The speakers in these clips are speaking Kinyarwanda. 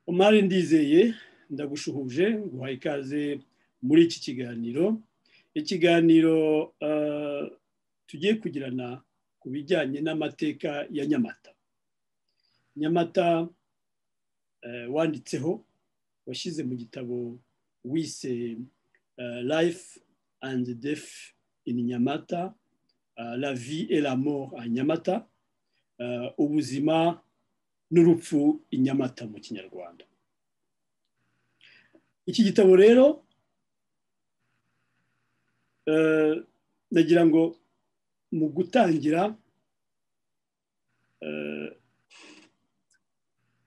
umari ndizeye ndagushuhuje guhaye ikaze muri iki kiganiro ikiganiro tugiye kugirana ku bijyanye n'amateka ya nyamata nyamata wanditseho washyize mu gitabo wise life and death in nyamata la vie et la mort à nyamata ubuzima n'urupfu i nyamata mu kinyarwanda iki gitabo rero nagira ngo mu gutangira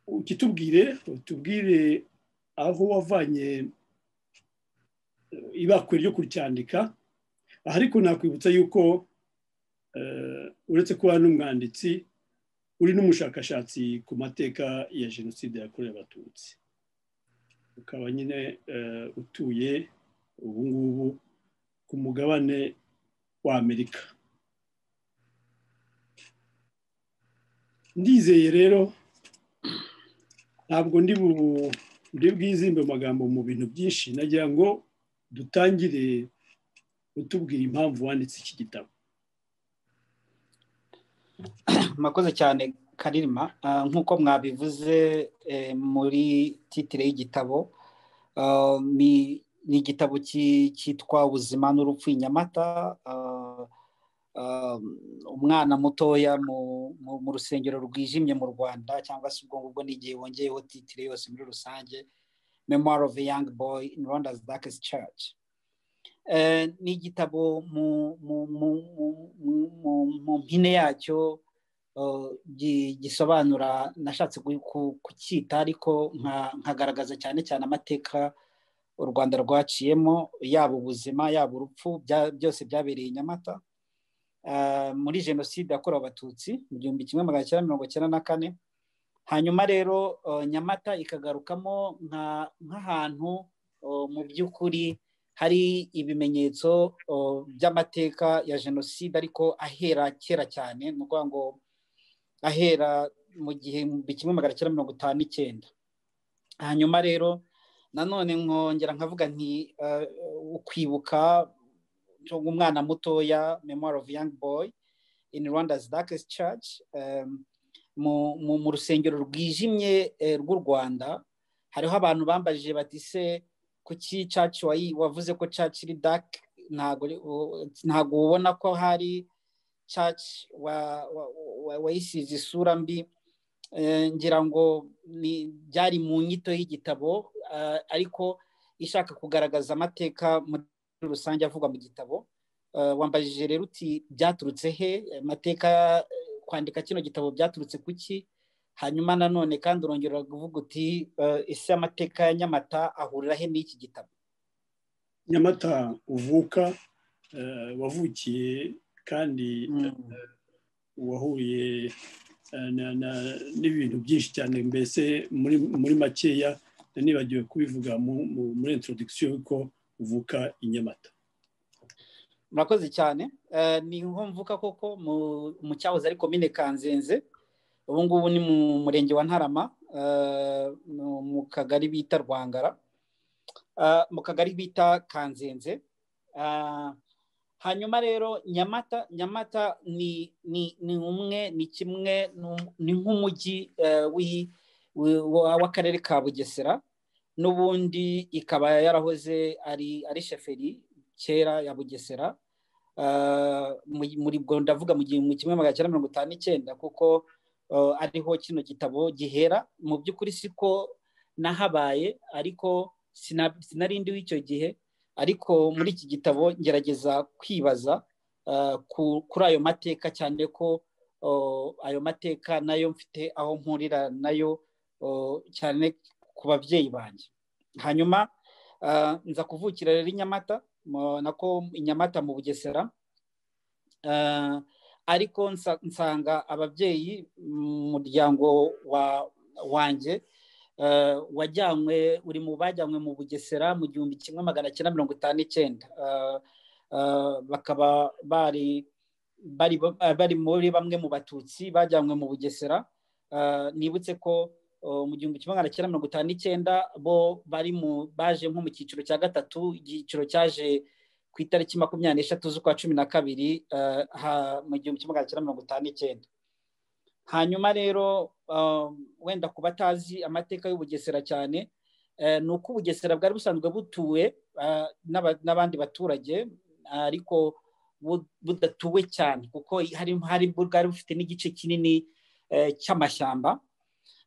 ukitubwire utubwire aho wavanye ibakwe ryo kuryandika ariko nakwibutsa yuko uretse kuba n'umwanditsi uri n'umushakashatsi ku mateka ya jenoside yakorewe abatutsi ukaba nyine utuye ubu ngubu ku mugabane wa amerika ndizeye rero ntabwo ndi bwizimbe amagambo mu bintu byinshi nagira ngo dutangire utubwira impamvu wanditse iki gitabo murakoze cyane karirima nk'uko mwabivuze muri titire y'igitabo ni igitabo cyitwa ubuzima n'urupfu inyamata umwana mutoya mu rusengero rwijimye mu rwanda cyangwa se ubwo ngubwo n'igihe wongeyeho titire yose muri rusange memoir of a young boy in rwanda's darkest church ni igitabo mu mpine yacyo gisobanura nashatse kucyita ariko nkagaragaza cyane cyane amateka u rwanda rwaciyemo yaba ubuzima yaba urupfu byose byabereye i nyamata muri jenoside yakorewe abatutsi mu gihumbi kimwe magana cyenda mirongo icyenda na kane hanyuma rero nyamata ikagarukamo nk'ahantu mu by'ukuri hari ibimenyetso by'amateka ya jenoside ariko ahera kera cyane ni ukuvuga ngo ahera mu gihumbi kimwe magana cyenda mirongo itanu n'icyenda hanyuma rero nanone nkongera nkavuga nti ukwibuka umwana mutoya memoir of young boy in rwanda's darkest church mu rusengero rwijimye rw'u rwanda hariho abantu bambajije bati se kuki church wavuze ko church iri dark ntabwo ubona ko hari church wayisize isura mbi ngira ngo byari mu nyito y'igitabo ariko ishaka kugaragaza amateka muri rusange avugwa mu gitabo wambajije rero uti byaturutse he amateka kwandika kino gitabo byaturutse kuki hanyuma nanone kandi urongera kuvuga uti ese amateka ya nyamata ahurira he n'iki gitabo nyamata uvuka wavukiye kandi wahuye n'ibintu byinshi cyane mbese muri makeya nibagiwe kubivuga muri introduction ko uvuka i nyamata murakoze cyane ni nko mvuka koko mu cyahoze ari komine kanzenze ubu ngubu ni mu murenge wa ntarama mu kagari bita rwangara mu kagari bita kanzenze hanyuma rero nyamata nyamata ni ni ni umwe ni kimwe ni nk'umujyi w'akarere ka bugesera n'ubundi ikaba yarahoze ari ari sheferi kera ya bugesera muri bwo ndavuga mu gihumbi kimwe magana cyenda mirongo itanu n'icyenda kuko ariho kino gitabo gihera mu by'ukuri siko nahabaye ariko sinarindi w'icyo gihe ariko muri iki gitabo ngerageza kwibaza kuri ayo mateka cyane ko ayo mateka nayo mfite aho mpurira nayo cyane ku babyeyi banjye hanyuma nza kuvukira rero inyamata nako inyamata mu bugesera ariko nsanga ababyeyi mu muryango wanjye wajyanywe uri mu bajyanywe mu bugesera mu gihumbi kimwe magana cyenda mirongo itanu n'icyenda bakaba bari muri bamwe mu batutsi bajyanywe mu bugesera nibutse ko mu gihumbi kimwe magana cyenda mirongo itanu n'icyenda bo bari mu baje nko mu cyiciro cya gatatu igiciro cyaje ku itariki makumyabiri n'eshatu z'ukwa cumi na kabiri mu gihumbi kimwe magana cyenda mirongo itanu n'icyenda hanyuma rero wenda ku batazi amateka y'ubugesera cyane ni uko ubugesera bwari busanzwe butuwe n'abandi baturage ariko budatuwe cyane kuko hari bwari bufite n'igice kinini cy'amashyamba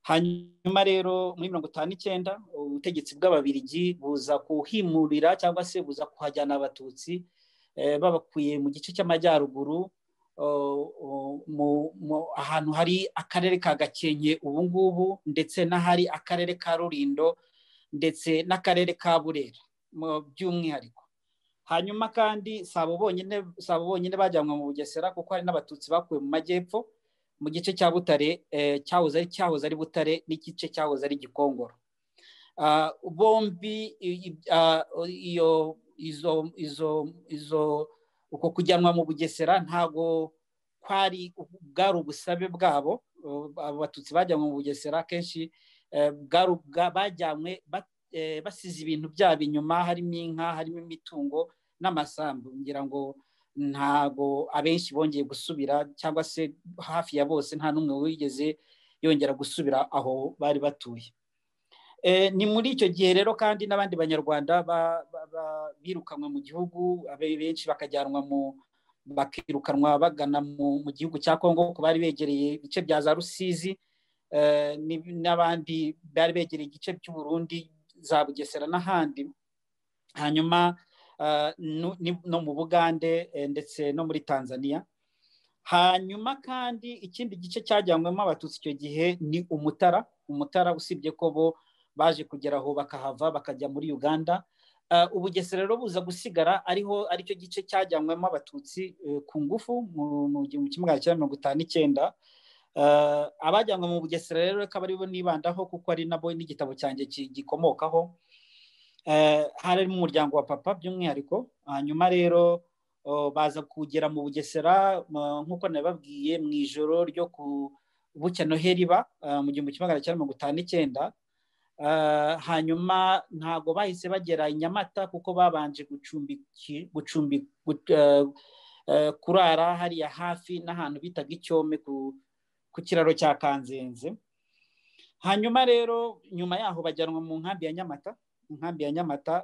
hanyuma rero muri mirongo itanu n'icyenda ubutegetsi bw'ababirigi buza kuhimurira cyangwa se buza kuhajyana abatutsi babakuye mu gice cy'amajyaruguru ahantu hari akarere ka gakenke ubu ngubu ndetse n'ahari akarere ka rurindo ndetse n'akarere ka burera by'umwihariko hanyuma kandi si abo bonyine bajyanwe mu bugesera kuko hari n'abatutsi bakuwe mu majyepfo mu gice cya butare cyahoze ari cyahoze ari butare n'igice cyahoze ari gikongoro bombi iyo izo izo izo uko kujyanwa mu bugesera ntabwo kwari bwari ubusabe bwabo abatutsi bajyanwe mu bugesera kenshi bajyanywe basize ibintu byabo inyuma harimo inka harimo imitungo n'amasambu ngira ngo ntago abenshi bongeye gusubira cyangwa se hafi ya bose nta n'umwe wigeze yongera gusubira aho bari batuye ni muri icyo gihe rero kandi n'abandi banyarwanda birukanwe mu gihugu benshi bakajyanwa mu bakirukanwa bagana mu gihugu cya kongo ku bari begereye ibice bya za rusizi n'abandi bari begereye igice cy'uburundi za bugesera n'ahandi hanyuma no mu bugande ndetse no muri tanzania hanyuma kandi ikindi gice cyajyanwemo abatutsi icyo gihe ni umutara umutara usibye ko bo baje kugera aho bakahava bakajya muri uganda ubugesera rero buza gusigara ariho aricyo gice cyajyanwemo abatutsi ku ngufu mu gihumbi kimwe magana cyenda mirongo itanu n'icyenda abajyanwe mu bugesera rero akaba aribo nibandaho kuko ari nabo n'igitabo cyanjye gikomokaho harimo umuryango wa papa by'umwihariko hanyuma rero baza kugera mu bugesera nk'uko nababwiye mu ijoro ryo ku bucya noheli ba mu gihumbi kimwe magana cyenda mirongo itanu n'icyenda hanyuma ntabwo bahise bagera i nyamata kuko babanje gucumbi kurara hariya hafi n'ahantu bitaga icyome ku kiraro cya kanzenze hanyuma rero nyuma yaho bajyanwa mu nkambi ya nyamata inkambi ya nyamata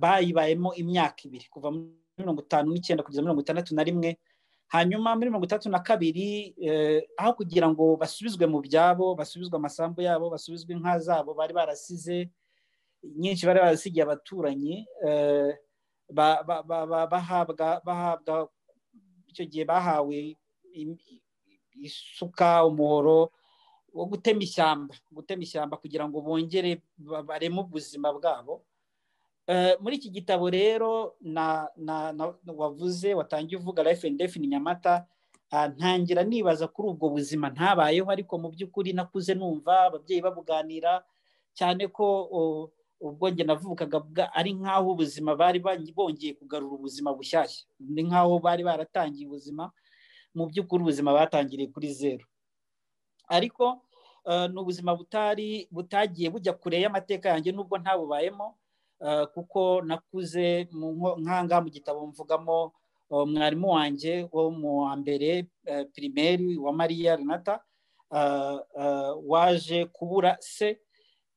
bayibayemo imyaka ibiri kuva muri mirongo itanu n'icyenda kugeza mirongo itandatu na rimwe hanyuma muri mirongo itandatu na kabiri aho kugira ngo basubizwe mu byabo basubizwe amasambu yabo basubizwe inka zabo bari barasize nyinshi bari barasigiye abaturanyi bahabwa icyo gihe bahawe isuka umuhoro wo gutema ishyamba gutema ishyamba kugira ngo bongere bareme ubuzima bwabo muri iki gitabo rero wavuze watangiye uvuga life and death nyamata ntangira nibaza kuri ubwo buzima ntabayeho ariko mu by'ukuri nakuze numva ababyeyi babuganira cyane ko ubwo njye navukaga ari nk'aho ubuzima bari bongeye kugarura ubuzima bushyashya ni nk'aho bari baratangiye ubuzima mu by'ukuri ubuzima batangiriye kuri zeru ariko ni ubuzima butari butagiye bujya kure y'amateka yanjye nubwo ntabubayemo kuko nakuze nkanga mu gitabo mvugamo mwarimu wanjye wo mu wa mbere pirimeri wa mariya renata waje kubura se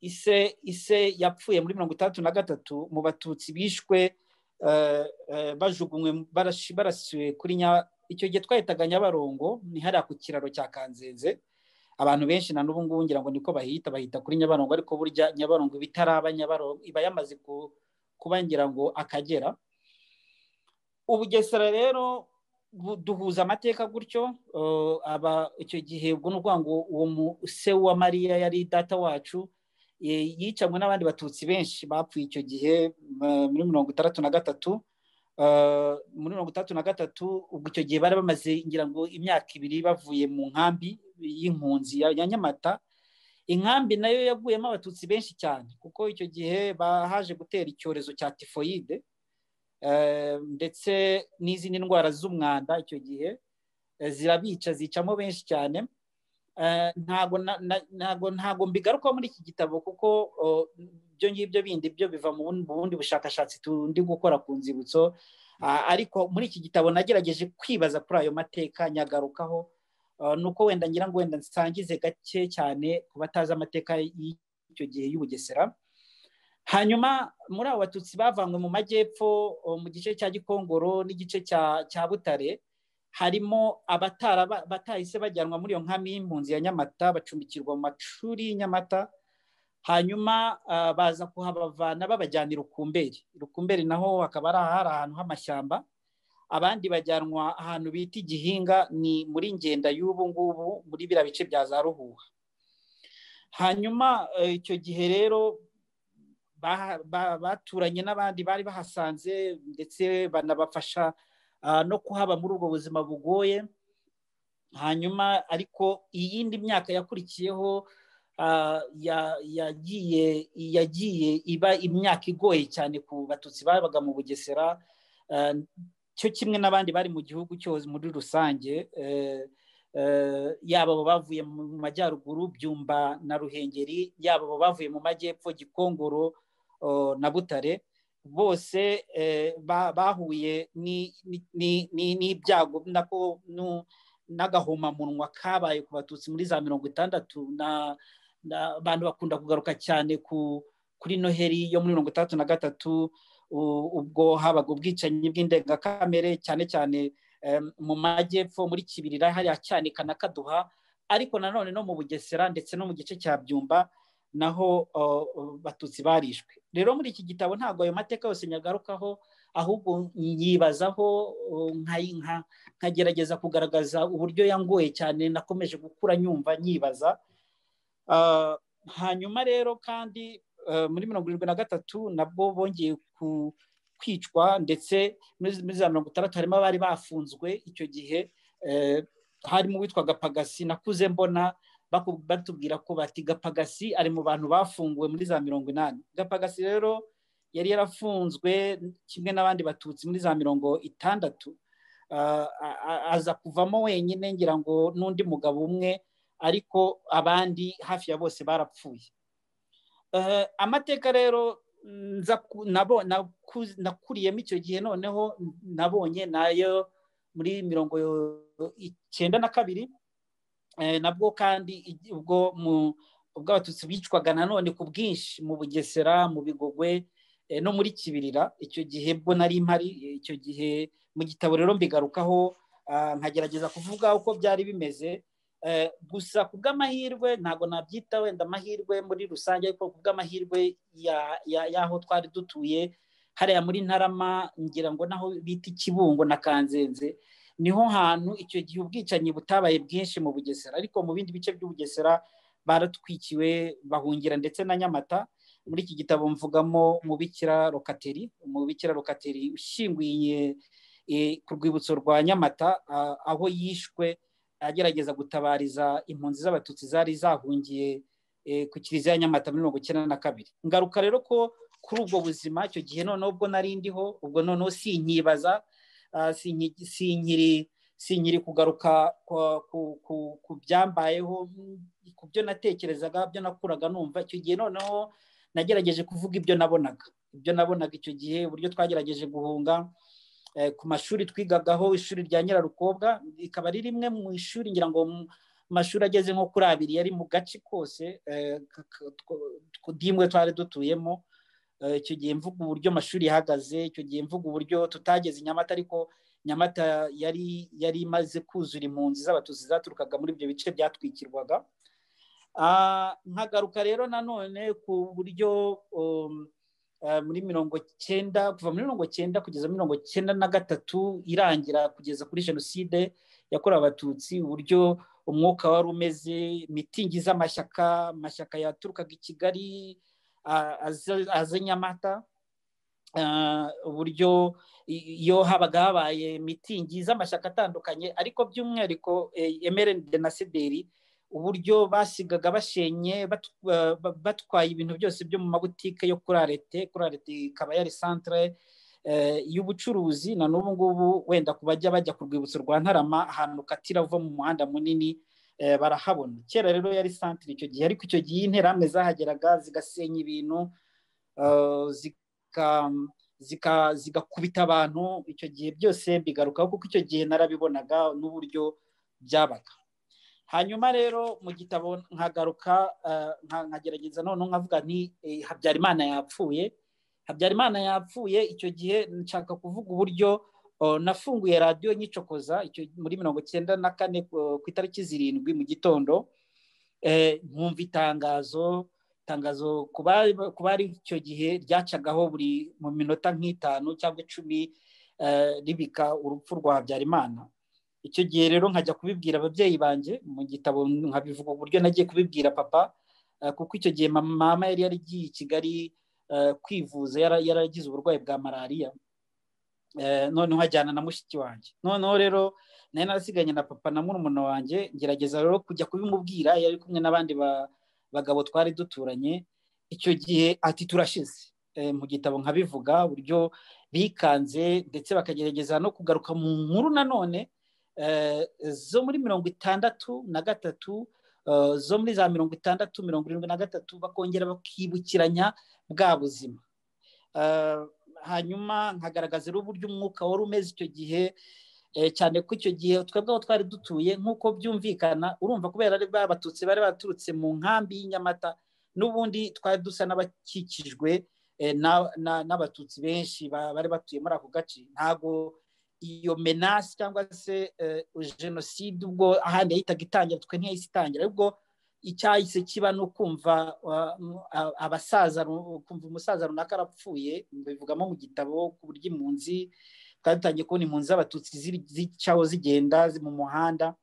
ise ise yapfuye muri mirongo itandatu na gatatu mu batutsi bishwe bajugunywe barasiwe kuri icyo gihe twahitaga nyabarongo ni hariya ku kiraro cya kanzenze abantu benshi na n'ubu ngubu ngira ngo niko bahita bahita kuri nyabarongo ariko burya nyabarongo bitaraba nyabarongo iba yamaze kuba ngira ngo akagera ubugesera rero duhuza amateka gutyo icyo gihe ubwo ni ukuvuga ngo uwo se wa mariya yari data wacu yicanywe n'abandi batutsi benshi bapfuye icyo gihe muri mirongo itandatu na gatatu muri mirongo itandatu na gatatu ubwo icyo gihe bari bamaze ngira ngo imyaka ibiri bavuye mu nkambi y'impunzi ya nyamata inkambi nayo yaguyemo abatutsi benshi cyane kuko icyo gihe bahaje gutera icyorezo cya tifoyide ndetse n'izindi ndwara z'umwanda icyo gihe zirabica zicamo benshi cyane ntabwo ntabwo ntabwo mbigarukaho muri iki gitabo kuko ibyo ngibyo bindi byo biva mu bundi bushakashatsi tundi gukora ku nzibutso ariko muri iki gitabo nagerageje kwibaza kuri ayo mateka nyagarukaho ni uko wenda ngira ngo wenda nsangize gake cyane ku batazi amateka y'icyo gihe y'ubugesera hanyuma muri abo batutsi bavanywe mu majyepfo mu gice cya gikongoro n'igice cya butare harimo abatahise bajyanwa muri iyo nkambi y'impunzi ya nyamata bacumbikirwa mu mashuri y'inyamata hanyuma baza kuhabavana babajyana i rukumberi rukumberi naho hakaba ari ahantu h'amashyamba abandi bajyanwa ahantu bita igihinga ni muri ngenda y'ubu ngubu muri biriya bice bya za ruhuha hanyuma icyo gihe rero baturanye n'abandi bari bahasanze ndetse banabafasha no kuhaba muri ubwo buzima bugoye hanyuma ariko iyindi myaka yakurikiyeho yagiye yagiye iba imyaka igoye cyane ku batutsi babaga mu bugesera cyo kimwe n'abandi bari mu gihugu cyose muri rusange yaba bavuye mu majyaruguru byumba na ruhengeri yaba bavuye mu majyepfo gikongoro na butare bose bahuye n'ibyago n'agahomamunwa kabaye ku batutsi muri za mirongo itandatu abantu bakunda kugaruka cyane kuri noheri yo muri mirongo itandatu na gatatu ubwo habaga ubwicanyi bw'indengakamere cyane cyane mu majyepfo muri kibirira hariya cyanika na kaduha ariko nanone no mu bugesera ndetse no mu gice cya byumba naho batutsi barishwe rero muri iki gitabo ntabwo ayo mateka yose nyagarukaho ahubwo nyibazaho nkagerageza kugaragaza uburyo yangoye cyane nakomeje gukura nyumva nyibaza hanyuma rero kandi muri mirongo irindwi na gatatu nabwo bongeye kwicwa ndetse muri za mirongo itandatu harimo abari bafunzwe icyo gihe harimo uwitwaga pagasi nakuze mbona batubwira ko bati gapagasi ari mu bantu bafunguwe muri za mirongo inani gapagasi rero yari yarafunzwe kimwe n'abandi batutsi muri za mirongo itandatu aza kuvamo wenyine ngira ngo n'undi mugabo umwe ariko abandi hafi ya bose barapfuye amateka rero nakuriyemo icyo gihe noneho nabonye nayo muri mirongo icyenda na kabiri nabwo kandi ubwo ubwo abatutsi bicwaga nanone ku bwinshi mu bugesera mu bigogwe no muri kibirira icyo gihe bwo nari mpari icyo gihe mu gitabo rero mbigarukaho nkagerageza kuvuga uko byari bimeze gusa ku bw'amahirwe ntabwo nabyita wenda amahirwe muri rusange ariko ku bw'amahirwe y'aho twari dutuye hariya muri ntarama ngira ngo naho bita ikibungo na kanzenze niho hantu icyo gihe ubwicanyi butabaye bwinshi mu bugesera ariko mu bindi bice by'ubugesera baratwikiwe bahungira ndetse na nyamata muri iki gitabo mvugamo umubikira rokateri umubikira rokateri ushyinguye ku rwibutso rwa nyamata aho yishwe agerageza gutabariza impunzi z'abatutsi zari zahungiye ku kiliziya nyamata muri mirongo icyenda na kabiri ngaruka rero ko kuri ubwo buzima icyo gihe noneho ubwo nari ndiho ubwo noneho sinkibaza sinkiri kugaruka ku byambayeho ku byo natekerezaga byo nakuraga numva icyo gihe noneho nagerageje kuvuga ibyo nabonaga ibyo nabonaga icyo gihe uburyo twagerageje guhunga ku mashuri twigagaho ishuri rya nyirarukobwa rikaba ari rimwe mu ishuri ngira ngo mu mashuri ageze nko kuri abiri yari mu gace kose dimwe twari dutuyemo icyo gihe mvuga uburyo amashuri yahagaze icyo gihe mvuga uburyo tutageze nyamata ariko nyamata yari yari imaze kuzura impunzi z'abatutsi zaturukaga muri ibyo bice byatwikirwaga nkagaruka rero nanone ku buryo muri mirongo cyenda kuva muri mirongo cyenda kugeza mirongo cyenda na gatatu irangira kugeza kuri jenoside yakorewe abatutsi uburyo umwuka wari umeze mitingi z'amashyaka amashyaka yaturukaga i kigali aze nyamata uburyo iyo habaga habaye mitingi z'amashyaka atandukanye ariko by'umwihariko emereni denasideri uburyo basigaga bashenye batwaye ibintu byose byo mu mabutike yo kuri arete kuri arete ikaba yari santire y'ubucuruzi na n'ubu ngubu wenda ku bajya bajya ku rwibutso rwa ntarama ahantu ukatira uva mu muhanda munini barahabona kera rero yari santire icyo gihe ariko icyo gihe interahamwe zahageraga zigasenya ibintu zigakubita abantu icyo gihe byose bigarukaho kuko icyo gihe narabibonaga n'uburyo byabaga hanyuma rero mu gitabo nkagaruka nkagerageza noneho nkavuga nti habyarimana yapfuye habyarimana yapfuye icyo gihe nshaka kuvuga uburyo nafunguye radiyo nyicokoza muri mirongo icyenda na kane ku itariki zirindwi mu gitondo nkumva itangazo itangazo ku bari icyo gihe ryacagaho buri mu minota nk'itanu cyangwa icumi ribika urupfu rwa habyarimana icyo gihe rero nkajya kubibwira ababyeyi banjye mu gitabo nkabivuga uburyo nagiye kubibwira papa kuko icyo gihe mama yari yaragiye i kigali kwivuza yaragize uburwayi bwa malariya noneho nkajyana na mushiki wanjye noneho rero nari narasiganye na papa na murumuna wanjye ngerageza rero kujya kubimubwira yari kumwe n'abandi bagabo twari duturanye icyo gihe ati turashize mu gitabo nkabivuga uburyo bikanze ndetse bakagerageza no kugaruka mu nkuru nanone zo muri mirongo itandatu na gatatu zo muri za mirongo itandatu mirongo irindwi na gatatu bakongera bakibukiranya bwa buzima hanyuma nkagaragaza uburyo umwuka wari umeze icyo gihe cyane ko icyo gihe twebweho twari dutuye nk'uko byumvikana urumva kubera ari abatutsi bari baturutse mu nkambi y'inyamata n'ubundi twari dusa n'abakikijwe n'abatutsi benshi bari batuye muri ako gace ntabwo iyo menasi cyangwa se jenoside ubwo ahandi yahitaga itangira twe ntiyahise itangira ubwo icyahise kiba ni ukumva abasaza kumva umusaza runaka arapfuye bivugamo mu gitabo ku buryo impunzi twari dutangiye kubona impunzi z'abatutsi zicaho zigenda mu muhanda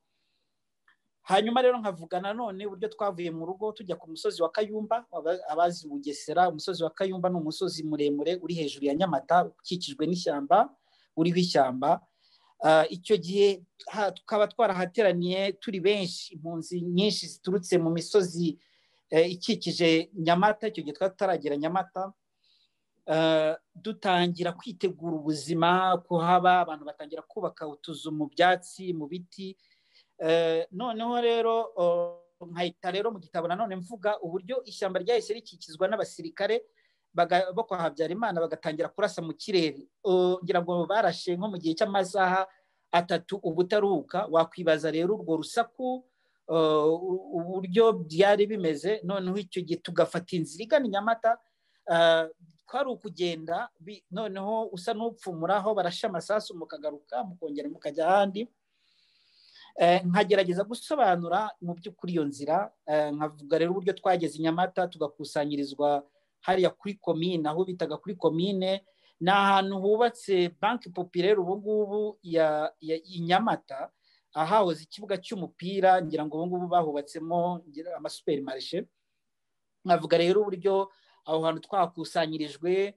hanyuma rero nkavuga nanone uburyo twavuye mu rugo tujya ku musozi wa kayumba abazi bugesera umusozi wa kayumba ni umusozi muremure uri hejuru ya nyamata ukikijwe n'ishyamba uriho ishyamba icyo gihe tukaba twarahateraniye turi benshi impunzi nyinshi ziturutse mu misozi ikikije nyamata icyo gihe twari tutaragira nyamata dutangira kwitegura ubuzima kuhaba abantu batangira kubaka utuzu mu byatsi mu biti noneho rero nkahita rero mu gitabo nanone mvuga uburyo ishyamba ryahise rikikizwa n'abasirikare bo kwa habyarimana bagatangira kurasa mu kirere ngira ngo barashe nko mu gihe cy'amasaha atatu ubutaruhuka wakwibaza rero urwo rusaku uburyo byari bimeze noneho icyo gihe tugafata inzira igana inyamata twari ukugenda noneho usa n'upfumuraho barashe amasasu mukagaruka mukongera mukajya ahandi nkagerageza gusobanura mu by'ukuri iyo nzira nkavuga rero uburyo twageze inyamata tugakusanyirizwa hariya kuri komine aho bitaga kuri komine ni ahantu hubatse banki popirere ubu ngubu ya inyamata ahahoze ikibuga cy'umupira ngira ngo ubu ngubu bahubatsemo amasuperi marishe nkavuga rero uburyo aho hantu twakusanyirijwe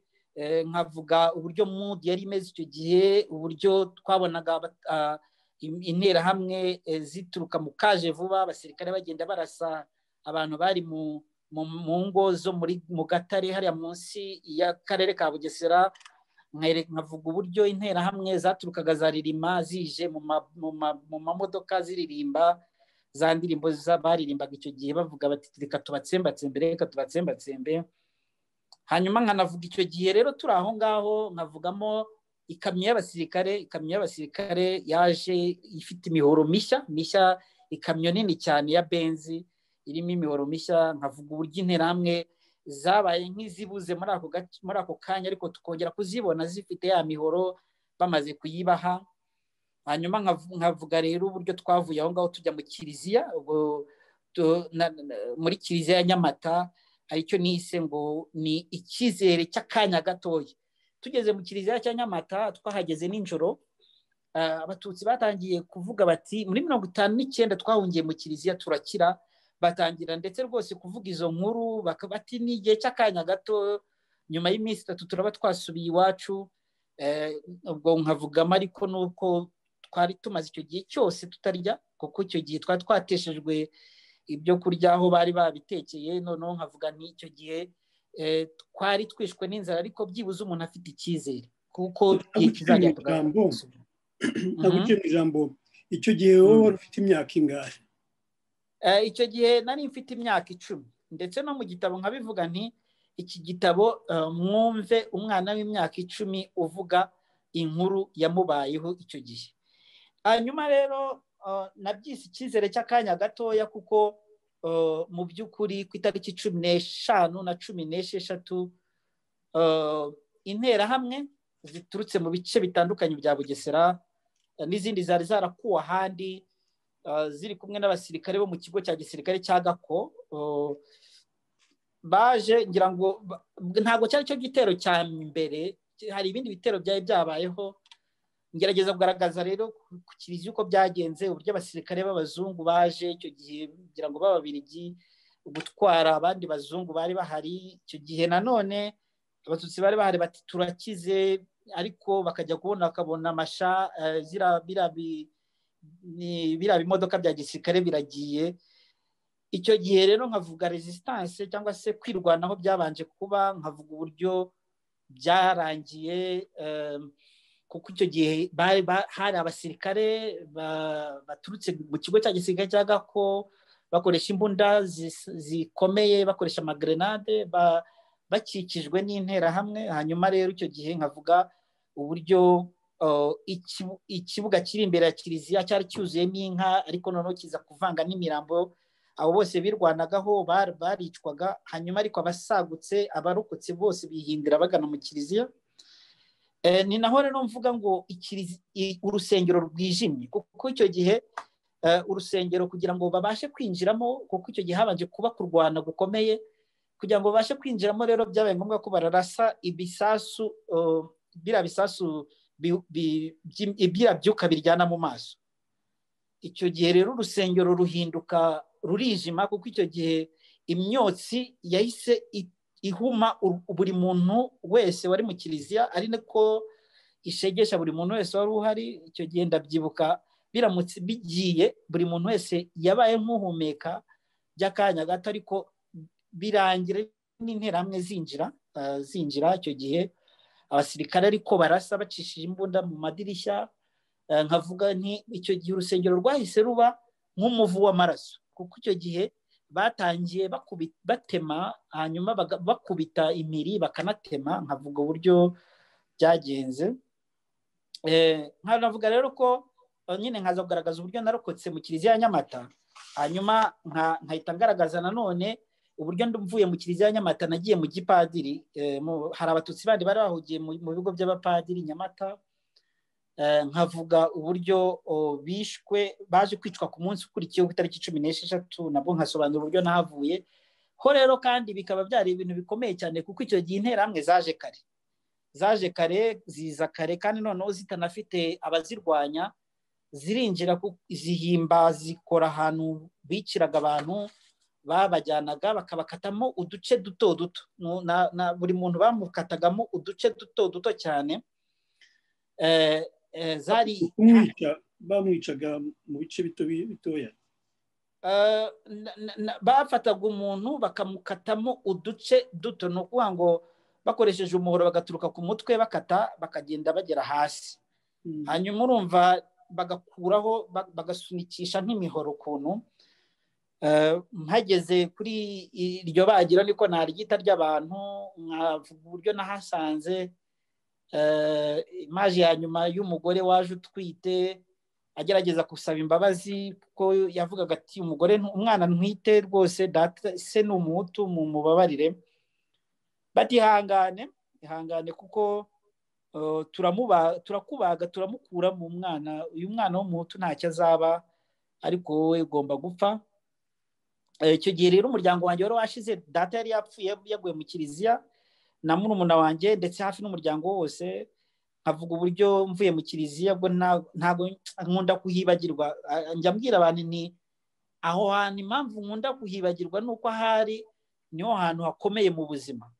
nkavuga uburyo mudu yari imeze icyo gihe uburyo twabonaga interahamwe zituruka mu kaje vuba abasirikare bagenda barasa abantu bari mu mu ngo zo mu gatare hariya munsi y'akarere ka bugesera nkavuga uburyo interahamwe zaturukaga za ririma zije mu mamodoka ziririmba za ndirimbo baririmbaga icyo gihe bavuga bati reka tubatsembatsembe reka tubatsembatsembe hanyuma nkanavuga icyo gihe rero turi aho ngaho nkavugamo ikamyo y'abasirikare ikamyo y'abasirikare yaje ifite imihoro mishya mishya ikamyo nini cyane ya benzi irimo imihoro mishya nkavuga uburyo interahamwe zabaye nk'izibuze muri ako kanya ariko tukongera kuzibona zifite ya mihoro bamaze kuyibaha hanyuma nkavuga rero uburyo twavuye aho ngaho tujya mu kiliziya muri kiliziya ya nyamata aricyo nise ngo ni icyizere cy'akanya gatoya tugeze mu kiliziya cya nyamata twahageze nijoro abatutsi batangiye kuvuga bati muri mirongo itanu n'icyenda twahungiye mu kiliziya turakira batangira ndetse rwose kuvuga izo nkuru bati ni igihe cy'akanya gato nyuma y'iminsi itatu turaba twasubiye iwacu ubwo nkavugamo ariko nuko twari tumaze icyo gihe cyose tutarya kuko icyo gihe twari twateshejwe ibyo kurya aho bari babitekeye noneho nkavuga n'icyo gihe twari twishwe n'inzara ariko byibuze umuntu afite icyizere kuko igihe kizajya ijambo icyo gihe wowe wari ufite imyaka ingahe icyo gihe nari mfite imyaka icumi ndetse no mu gitabo nkabivuga nti iki gitabo mwumve umwana w'imyaka icumi uvuga inkuru yamubayeho icyo gihe hanyuma rero nabyise icyizere cy'akanya gatoya kuko mu by'ukuri ku itariki cumi n'eshanu na cumi n'esheshatu interahamwe ziturutse mu bice bitandukanye bya bugesera n'izindi zari zarakuwe ahandi ziri kumwe n'abasirikare bo mu kigo cya gisirikare cya gako baje ngira ngo ntabwo cyari cyo gitero cya mbere hari ibindi bitero byari byabayeho ngerageza kugaragaza rero ku kiriziya uko byagenze uburyo abasirikare b'abazungu baje icyo gihe kugira ngo b'ababirigi gutwara abandi bazungu bari bahari icyo gihe nanone abatutsi bari bahari bati turakize ariko bakajya kubona bakabona amasha biriya bimodoka bya gisirikare biragiye icyo gihe rero nkavuga resistance cyangwa se kwirwanaho byabanje kuba nkavuga uburyo byarangiye kuko icyo gihe hari abasirikare baturutse mu kigo cya gisirikare cya gako bakoresha imbunda zikomeye bakoresha amagerenade bakikijwe n'interahamwe hanyuma rero icyo gihe nkavuga uburyo ikibuga kiri imbere ya kiliziya cyari cyuzuyemo inka ariko noneho kiza kuvanga n'imirambo abo bose birwanagaho baricwaga hanyuma ariko abasagutse abarokotse bose bihindira bagana mu kiliziya ni naho rero mvuga ngo urusengero rwijimye kuko icyo gihe urusengero kugira ngo babashe kwinjiramo kuko icyo gihe habanje kuba kurwana gukomeye kugira ngo babashe kwinjiramo rero byabaye ngombwa ko bararasa ibisasu biriya bisasu biriya byuka biryana mu maso icyo gihe rero urusengero ruhinduka rurijima kuko icyo gihe imyotsi yahise ihuma buri muntu wese wari mu kiliziya ari nako ishegesha buri muntu wese wari uhari icyo gihe ndabyibuka biramutse bigiye buri muntu wese yabaye nk'uhumeka by'akanya gato ariko birangira n'interahamwe zinjira zinjira icyo gihe abasirikare ariko barasa bacishije imbunda mu madirishya nkavuga nti icyo gihe urusengero rwahise ruba nk'umuvu w'amaraso kuko icyo gihe batangiye batema hanyuma bakubita imiri bakanatema nkavuga uburyo byagenze nkanavuga rero ko nyine nkaza kugaragaza uburyo narokotse mu kiliziya ya nyamata hanyuma nkahita ngaragaza nanone uburyo mvuye mu kiliziya ya nyamata nagiye mu gipadiri hari abatutsi bandi bari bahugiye mu bigo by'abapadiri nyamata nkavuga uburyo bishwe baje kwicwa ku munsi ukurikiyeho ku itariki cumi n'esheshatu nabwo nkasobanura uburyo nahavuye ho rero kandi bikaba byari ibintu bikomeye cyane kuko icyo gihe interahamwe zaje kare zaje kare ziza kare kandi noneho zitanafite abazirwanya zirinjira zihimba zikora ahantu biciraga abantu babajyanaga bakabakatamo uduce duto duto buri muntu bamukatagamo uduce duto duto cyane zari bamwicaga mu bice bitoya bafataga umuntu bakamukatamo uduce duto ni ukuvuga ngo bakoresheje umuhoro bagaturuka ku mutwe bakata bakagenda bagera hasi hanyuma urumva bagakuraho bagasunikisha nk'imihoro ukuntu mpageze kuri iryo bagira niko naryita ry'abantu nkavuga uburyo nahasanze imaji ya nyuma y'umugore waje utwite agerageza gusaba imbabazi kuko yavugaga ati umugore umwana ntwite rwose se ni umuhutu mu mubabarire batihangane ihangane kuko turakubaga turamukura mu mwana uyu mwana w'umuhutu ntacyo azaba ariko wowe ugomba gupfa icyo gihe rero umuryango wanjye wari washize data yari yapfuye yaguye mu kiliziya na murumuna wanjye ndetse hafi n'umuryango wose nkavuga uburyo mvuye mu kiliziya bwo ntabwo nkunda kuhibagirwa njya mbwira abantu ni aho hantu impamvu nkunda kuhibagirwa ni uko ahari niho hantu hakomeye mu buzima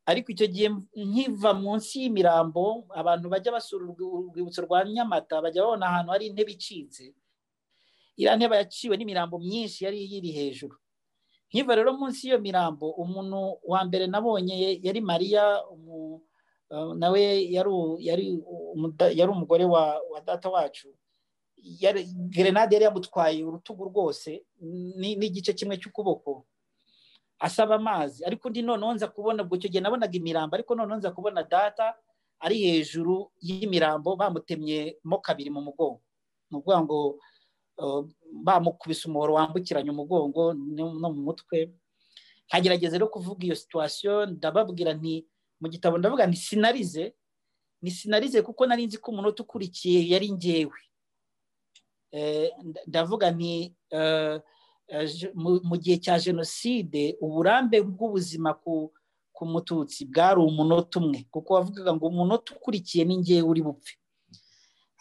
ariko icyo gihe nkiva munsi y'imirambo abantu bajya basura urwibutso rwa nyamata bajya babona ahantu hari intebe icitse iriya ntebe yaciwe n'imirambo myinshi yari iri hejuru nkiva rero munsi y'iyo mirambo umuntu wa mbere nabonye yari mariya nawe yari umugore wa data wacu gerenade yari yamutwaye urutugu rwose n'igice kimwe cy'ukuboko asaba amazi ariko undi noneho nza kubona ubwo icyo gihe nabonaga imirambo ariko noneho nza kubona data ari hejuru y'imirambo bamutemyemo kabiri mu mugongo ni ukuvuga ngo bamukubise umuhoro wambukiranya umugongo no mu mutwe hagerageza rero kuvuga iyo situwasiyo ndababwira nti mu gitabo ndavuga ni sinarize ni sinarize kuko nari nzi ko umunota ukurikiye yari ngewe ndavuga nti mu gihe cya jenoside uburambe bw'ubuzima ku mututsi bwari umunota umwe kuko wavugaga ngo umunota ukurikiye ni ngewe uri bupfe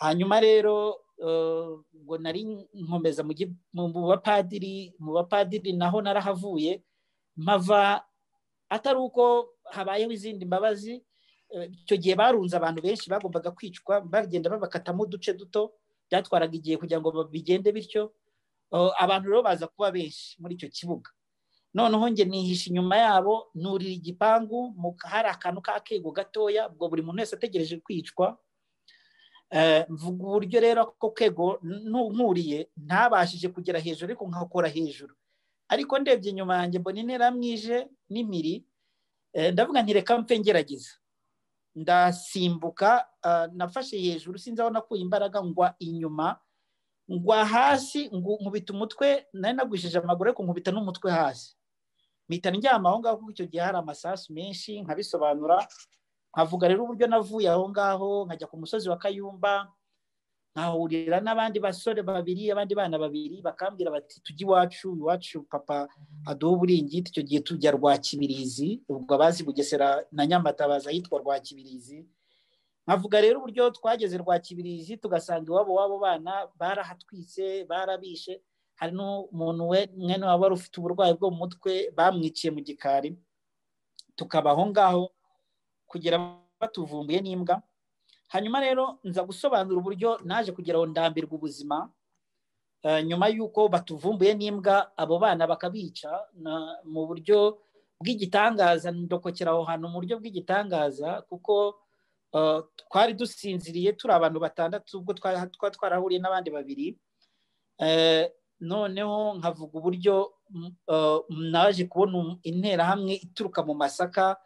hanyuma rero ngo nari nkomeza mu bapadiri mu bapadiri naho narahavuye mpava atari uko habayeho izindi mbabazi icyo gihe barunze abantu benshi bagombaga kwicwa bagenda babakatamo uduce duto byatwaraga igihe kugira ngo bigende bityo abantu rero baza kuba benshi muri icyo kibuga noneho njye nihisha inyuma yabo nurira igipangu hari akantu k'akego gatoya ubwo buri muntu wese ategereje kwicwa mvuga uburyo rero ako kego nkuriye ntabashije kugera hejuru ariko nkakora hejuru ariko ndebye inyuma yanjye mbona intera mwije n'imiri ndavuga ntireka mfe ngerageza ndasimbuka nafashe hejuru sinzi aho nakuye imbaraga ngwa inyuma ngwa hasi nkubita umutwe nari nagwishije amaguru ariko nkubita n'umutwe hasi mpita ndyama aho ngaho kuko icyo gihe hari amasasu menshi nkabisobanura nkavuga rero uburyo navuye aho ngaho nkajya ku musozi wa kayumba nkahurira n'abandi basore babiri abandi bana babiri bakambwira bati tujye iwacu iwacu papa aduha uburingiti icyo gihe tujya rwa kibirizi ubwo abazi bugesera na nyamata baza ahitwa rwa kibirizi nkavuga rero uburyo twageze rwa kibirizi tugasanga iwabo w'abo bana barahatwitse barabishe hari n'umuntu we mwene waba wari ufite uburwayi bwo mu mutwe bamwiciye mu gikari tukaba aho ngaho kugera batuvumbuye n'imbwa hanyuma rero nza gusobanura uburyo naje kugeraho ndambirwa ubuzima nyuma y'uko batuvumbuye n'imbwa abo bana bakabica mu buryo bw'igitangaza ndokokera aho hantu mu buryo bw'igitangaza kuko twari dusinziriye turi abantu batandatu ubwo twari twarahuriye n'abandi babiri noneho nkavuga uburyo naje kubona interahamwe ituruka mu masaka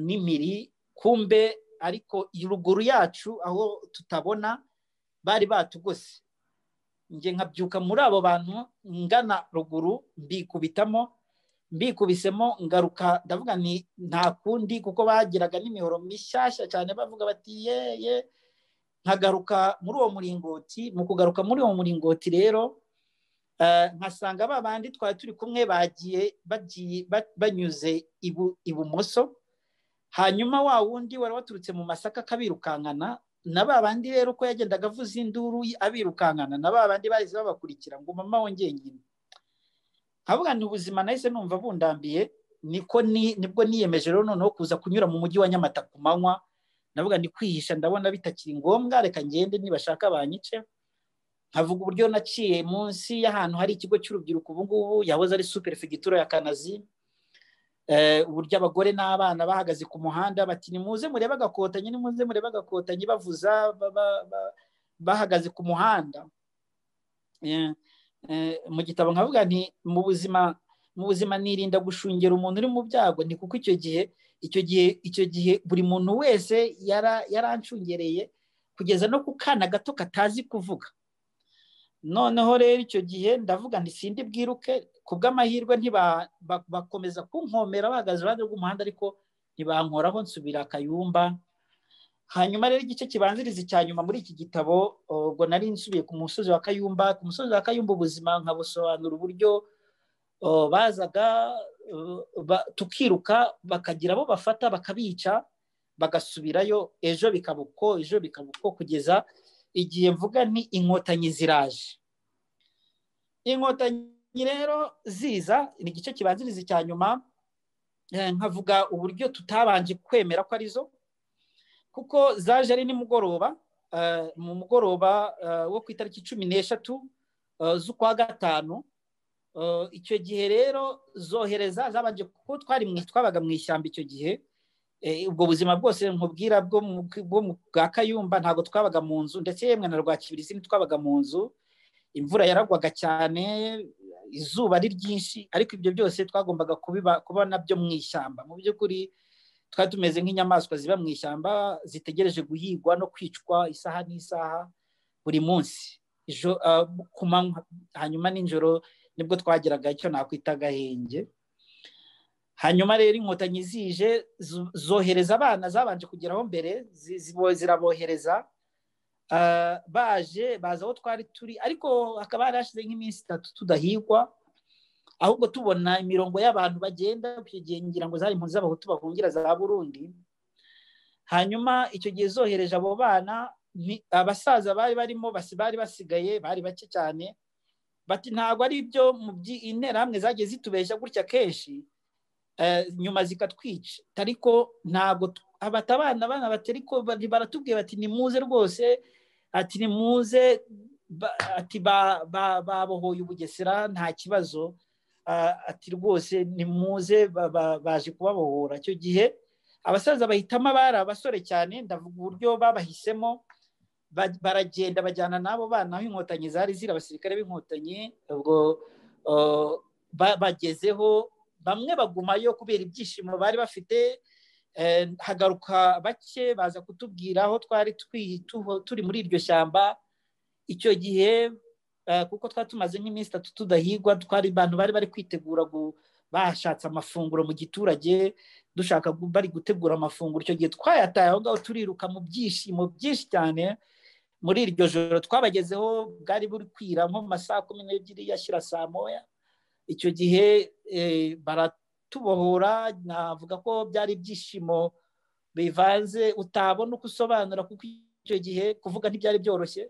n'imiri kumbe ariko ruguru yacu aho tutabona bari batugose njye nkabyuka muri abo bantu ngana ruguru mbikubitamo mbikubisemo ngaruka ndavuga ni nta kundi kuko bagiraga n'imihoro mishyashya cyane bavuga bati yeye nkagaruka muri uwo muringoti mu kugaruka muri uwo muringoti rero nkasanga ba bandi twari turi kumwe bagiye banyuze ibumoso hanyuma wa wundi wari waturutse mu masaka akabirukankana na ba bandi rero uko yagendaga avuza induru abirukankana na ba bandi bahise babakurikira ngo mama wongeye nyine nkavuga ni ubuzima nahise numva bundambiye niko nibwo niyemeje rero noneho kuza kunyura mu mujyi wa nyamata ku manywa navuga ni kwihisha ndabona bitakiri ngombwa reka ngende nibashaka banyice nkavuga uburyo naciye munsi y'ahantu hari ikigo cy'urubyiruko ubu ngubu yahoze ari superefegitura ya kanazi uburyo abagore n'abana bahagaze ku muhanda bati ni muze murebe agakotanyi ni muze murebe agakotanyi bavuza bahagaze ku muhanda mu gitabo nkavuga nti mu buzima mu buzima nirinda gushungera umuntu uri mu byago ni kuko icyo gihe icyo gihe icyo gihe buri muntu wese yaranshungereye kugeza no ku kana gato katazi kuvuga noneho rero icyo gihe ndavuga nti sindi bwiruke ku bw'amahirwe ntibakomeza kunkomera bahagaze iruhande rw'umuhanda ariko ntibankoraho nsubira akayumba hanyuma rero igice kibanziriza icya nyuma muri iki gitabo ubwo nari nsubiye ku musozi wa kayumba ku musozi wa kayumba ubuzima nkabusobanura uburyo bazaga tukiruka bakagira abo bafata bakabica bagasubirayo ejo bikaba uko ejo bikaba uko kugeza igihe mvuga ni inkotanyi ziraje inkotanyi rero ziza ni igice kibanziriza icya nyuma nkavuga uburyo tutabanje kwemera ko arizo kuko zaje ari nimugoroba mu mugoroba wo ku itariki cumi n'eshatu z'ukwa gatanu icyo gihe rero zohereza zabanje kuko twari twabaga mu ishyamba icyo gihe ubwo buzima bwose nkubwira bwo bwa kayumba ntabwo twabaga mu nzu ndetse yemwe na rwa kibirisi ntitwabaga mu nzu imvura yaragwaga cyane izuba ari ryinshi ariko ibyo byose twagombaga kubona byo mu ishyamba mu by'ukuri twari tumeze nk'inyamaswa ziba mu ishyamba zitegereje guhigwa no kwicwa isaha n'isaha buri munsi ku manywa hanyuma nijoro nibwo twageraga icyo nakwita agahenge hanyuma rero inkotanyi zije zohereza abana zabanje kugeraho mbere zirabohereza baje baza aho twari turi ariko hakaba hari hashize nk'iminsi itatu tudahigwa ahubwo tubona imirongo y'abantu bagenda icyo gihe ngira ngo zari impunzi z'abahutu bahungira za burundi hanyuma icyo gihe zohereje abo bana abasaza bari barimo bari basigaye bari bake cyane bati ntabwo ari ibyo mu interahamwe zagiye zitubeshya gutya kenshi nyuma zikatwica ariko ntabwo abatabana abana baratubwiye bati ni muze rwose ati ni muze ati babohoye ubugesera nta kibazo ati rwose ni muze baje kubabohora icyo gihe abasaza bahitamo abari abasore cyane ndavuga uburyo babahisemo baragenda bajyana n'abo bana aho inkotanyi zari ziri abasirikare b'inkotanyi ubwo bagezeho bamwe bagumayo kubera ibyishimo bari bafite hagaruka bake baza kutubwira aho twari turi muri iryo shyamba icyo gihe kuko twari tumaze nk'iminsi itatu tudahigwa twari abantu bari bari kwitegura bashatse amafunguro mu giturage dushaka bari gutegura amafunguro icyo gihe twayataye aho ngaho turiruka mu byishimo byinshi cyane muri iryo joro twabagezeho bwari buri kwira nko mu masaha kumi n'ebyiri yashyira saa moya icyo gihe baratubohora navuga ko byari ibyishimo bivanze utabona uko usobanura kuko icyo gihe kuvuga ntibyari byoroshye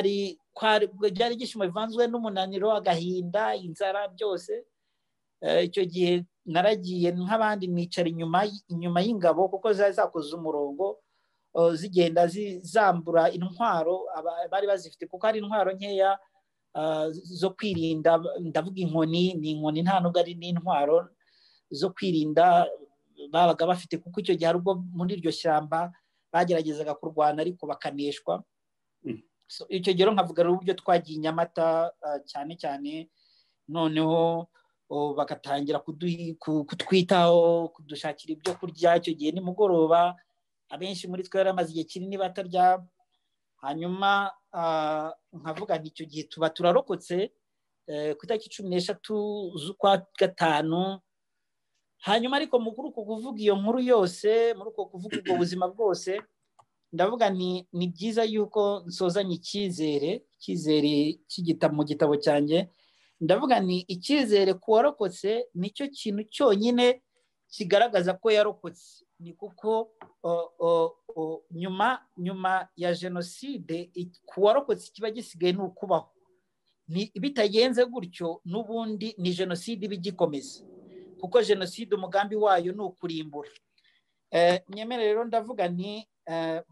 byari ibyishimo bivanzwe n'umunaniro agahinda inzara byose icyo gihe naragiye nk'abandi nicara inyuma inyuma y'ingabo kuko zari zakoze umurongo zigenda zambura intwaro bari bazifite kuko hari intwaro nkeya zo kwirinda ndavuga inkoni ni inkoni nta nubwo ari n'intwaro zo kwirinda babaga bafite kuko icyo gihe ubwo muri iryo shyamba bageragezaga kurwana ariko bakaneshwa icyo gihe nkavuga uburyo twagiye inyamata cyane cyane noneho bagatangira kutwitaho kudushakira ibyo kurya icyo gihe nimugoroba abenshi muri twe amaze igihe kinini batarya hanyuma nkavuga nti icyo gihe tuba turarokotse ku itariki cumi n'eshatu z'ukwa gatanu hanyuma ariko muri uko kuvuga iyo nkuru yose muri uko kuvuga ubwo buzima bwose ndavuga ni ni byiza yuko nsozanye icyizere icyizere mu gitabo cyanjye ndavuga ni icyizere ku warokotse nicyo kintu cyonyine kigaragaza ko yarokotse ni kuko nyuma nyuma ya jenoside ku warokotse kiba gisigaye ni ukubaho bitagenze gutyo n'ubundi ni jenoside iba igikomeza kuko jenoside umugambi wayo ni ukurimbura nyemere rero ndavuga ni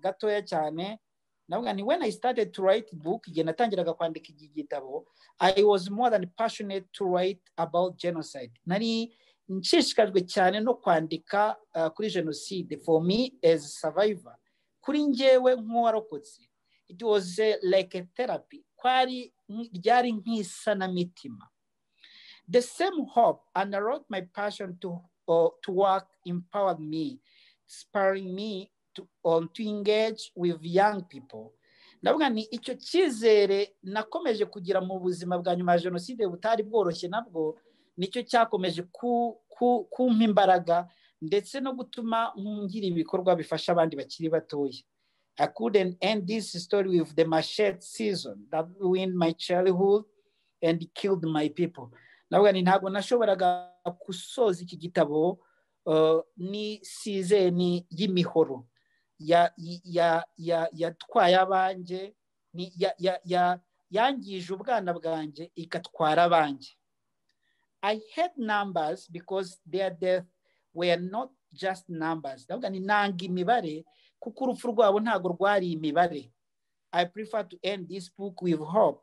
gatoya cyane ndavuga ni when i started to write book igihe natangiraga kwandika iki gitabo i was more than passionate to write about genocide nari nshishikajwe cyane no kwandika kuri jenoside for me as a survivor kuri njyewe nk'uwarokotse it was like a therapy kwari ryari nk'isanamitima the same hope and i wrote my passion to, uh, to work empowered me inspiring me to, um, to engage with young people ndavuga ni icyo cyizere nakomeje kugira mu buzima bwa nyuma ya jenoside butari bworoshye nabwo nicyo cyakomeje kumpa imbaraga ndetse no gutuma ngira ibikorwa bifasha abandi bakiri batoya I couldn't end this story with the machete season that ruined my childhood and killed my people. Ndavuga ni ntabwo nashoboraga gusoza iki gitabo ni sizeni y'imihoro yatwaye abanjye yangije ubwana bwanjye igatwara abanjye i had numbers because their death were not just numbers ndavuga ni nanga imibare kuko urupfu rwabo ntabwo rwari imibare i prefer to end this book with hope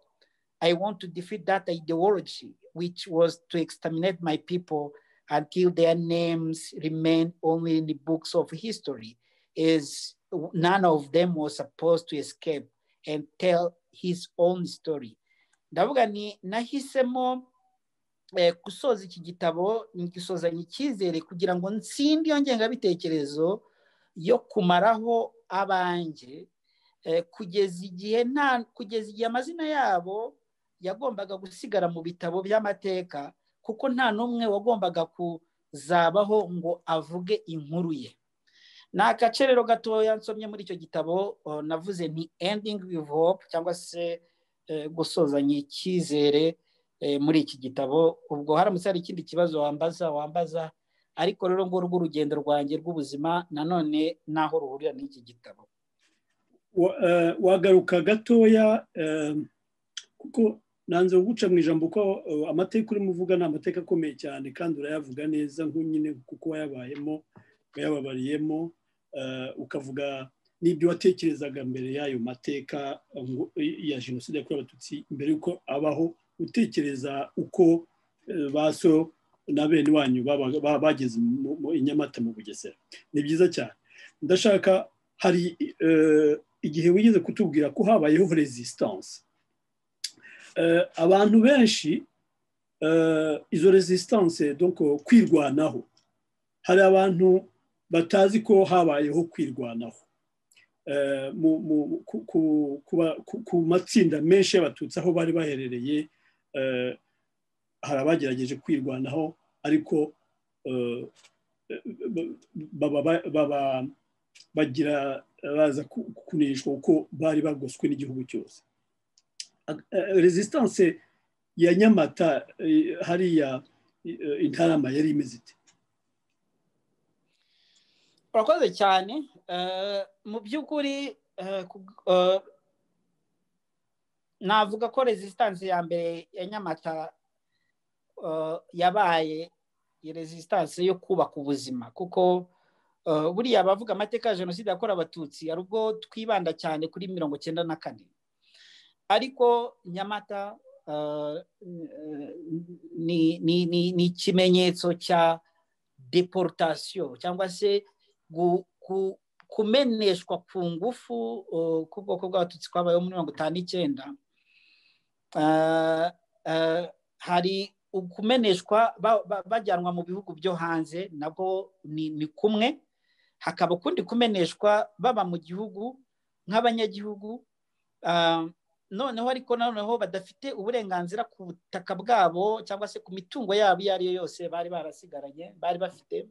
i want to defeat that ideology which was to exterminate my people until their names remain only in the books of history, is none of them was supposed to escape and tell his own story. ndavuga ni nahisemo gusoza iki gitabo ngisozanye icyizere kugira ngo nsinde iyo ngengabitekerezo yo kumaraho abanjye kugeza igihe nta kugeza igihe amazina yabo yagombaga gusigara mu bitabo by'amateka kuko nta n'umwe wagombaga kuzabaho ngo avuge inkuru ye ni agace rero gatoya nsomye muri icyo gitabo navuze ni ending with hope cyangwa se gusozanya icyizere muri iki gitabo ubwo haramutse hari ikindi kibazo wambaza wambaza ariko rero ngo urugendo rwanjye rw'ubuzima nanone n'aho ruhurira n'iki gitabo wagaruka gatoya kuko nanze guca mu ijambo ko amateka urimo uvuga ni amateka akomeye cyane kandi urayavuga neza nk'unyine kuko wayabayemo wayababariyemo ukavuga n'ibyo watekerezaga mbere y'ayo mateka ya jenoside yakorewe abatutsi mbere y'uko abaho utekereza uko baso na bene wanyu bageze i nyamata mu bugesera ni byiza cyane ndashaka hari igihe wigeze kutubwira ko habayeho resistance abantu benshi izo resistance kwirwanaho hari abantu batazi ko habayeho kwirwanaho ku matsinda menshi y'abatutsi aho bari baherereye hari abagerageje kwirwanaho ariko bagira baza kunishwa kuko bari bagoswe n'igihugu cyose resistance ya nyamata hariya intarama yari imeze ite urakoze cyane mu by'ukuri navuga ko resistance ya mbere ya nyamata yabaye resistance yo kubaka ubuzima kuko buriya abavuga amateka ya jenoside yakorewe abatutsi hari ubwo twibanda cyane kuri mirongo icyenda na kane ariko nyamata ni ikimenyetso cya deportasiyo cyangwa se kumeneshwa ku ngufu k'ubwoko bw'abatutsi twabayeho muri mirongo itanu n'icyenda hari ukumeneshwa bajyanwa mu bihugu byo hanze nabwo ni kumwe hakaba ukundi kumeneshwa baba mu gihugu nk'abanyagihugu noneho ariko noneho badafite uburenganzira ku butaka bwabo cyangwa se ku mitungo yabo iyo ariyo yose bari barasigaranye bari bafite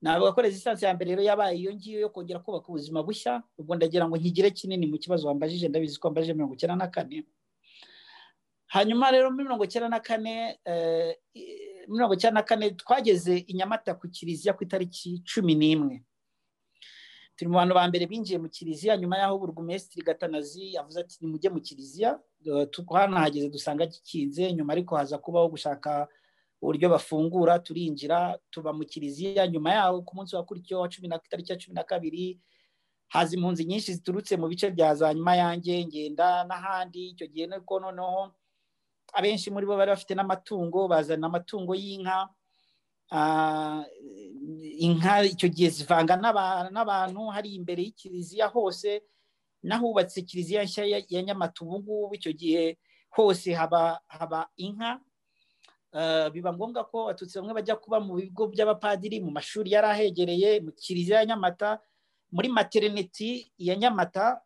navuga ko resistance ya mbere rero yabaye iyo ngiyo yo kongera kubaka ubuzima bushya ubwo ndagira ngo nkigire kinini mu kibazo wambajije ndabizi ko wambajije mirongo icyenda na kane hanyuma rero muri mirongo icyenda na kane mirongo icyenda na kane twageze i nyamata ku kiliziya ku itariki cumi n'imwe turi mu bantu ba mbere binjiye mu kiliziya nyuma y'aho burugumesitiri gatanazi yavuze ati nimujye mu kiliziya twanahageze dusanga gikinze nyuma ariko haza kubaho gushaka uburyo bafungura turinjira tuba mu kiliziya nyuma yaho ku munsi wakurikiyeho wa cumi na itariki ya cumi na kabiri haza impunzi nyinshi ziturutse mu bice bya za nyuma yanjye ngenda n'ahandi icyo gihe niko noneho abenshi muri bo bari bafite n'amatungo bazana amatungo y'inka inka icyo gihe zivanga n'abantu hari imbere y'ikiliziya hose n'ahubatse kiliziya nshya ya nyamata ubu ngubu icyo gihe hose haba inka biba ngombwa ko abatutsi bamwe bajya kuba mu bigo by'abapadiri mu mashuri yari ahegereye mu kiliziya ya nyamata muri materineti ya nyamata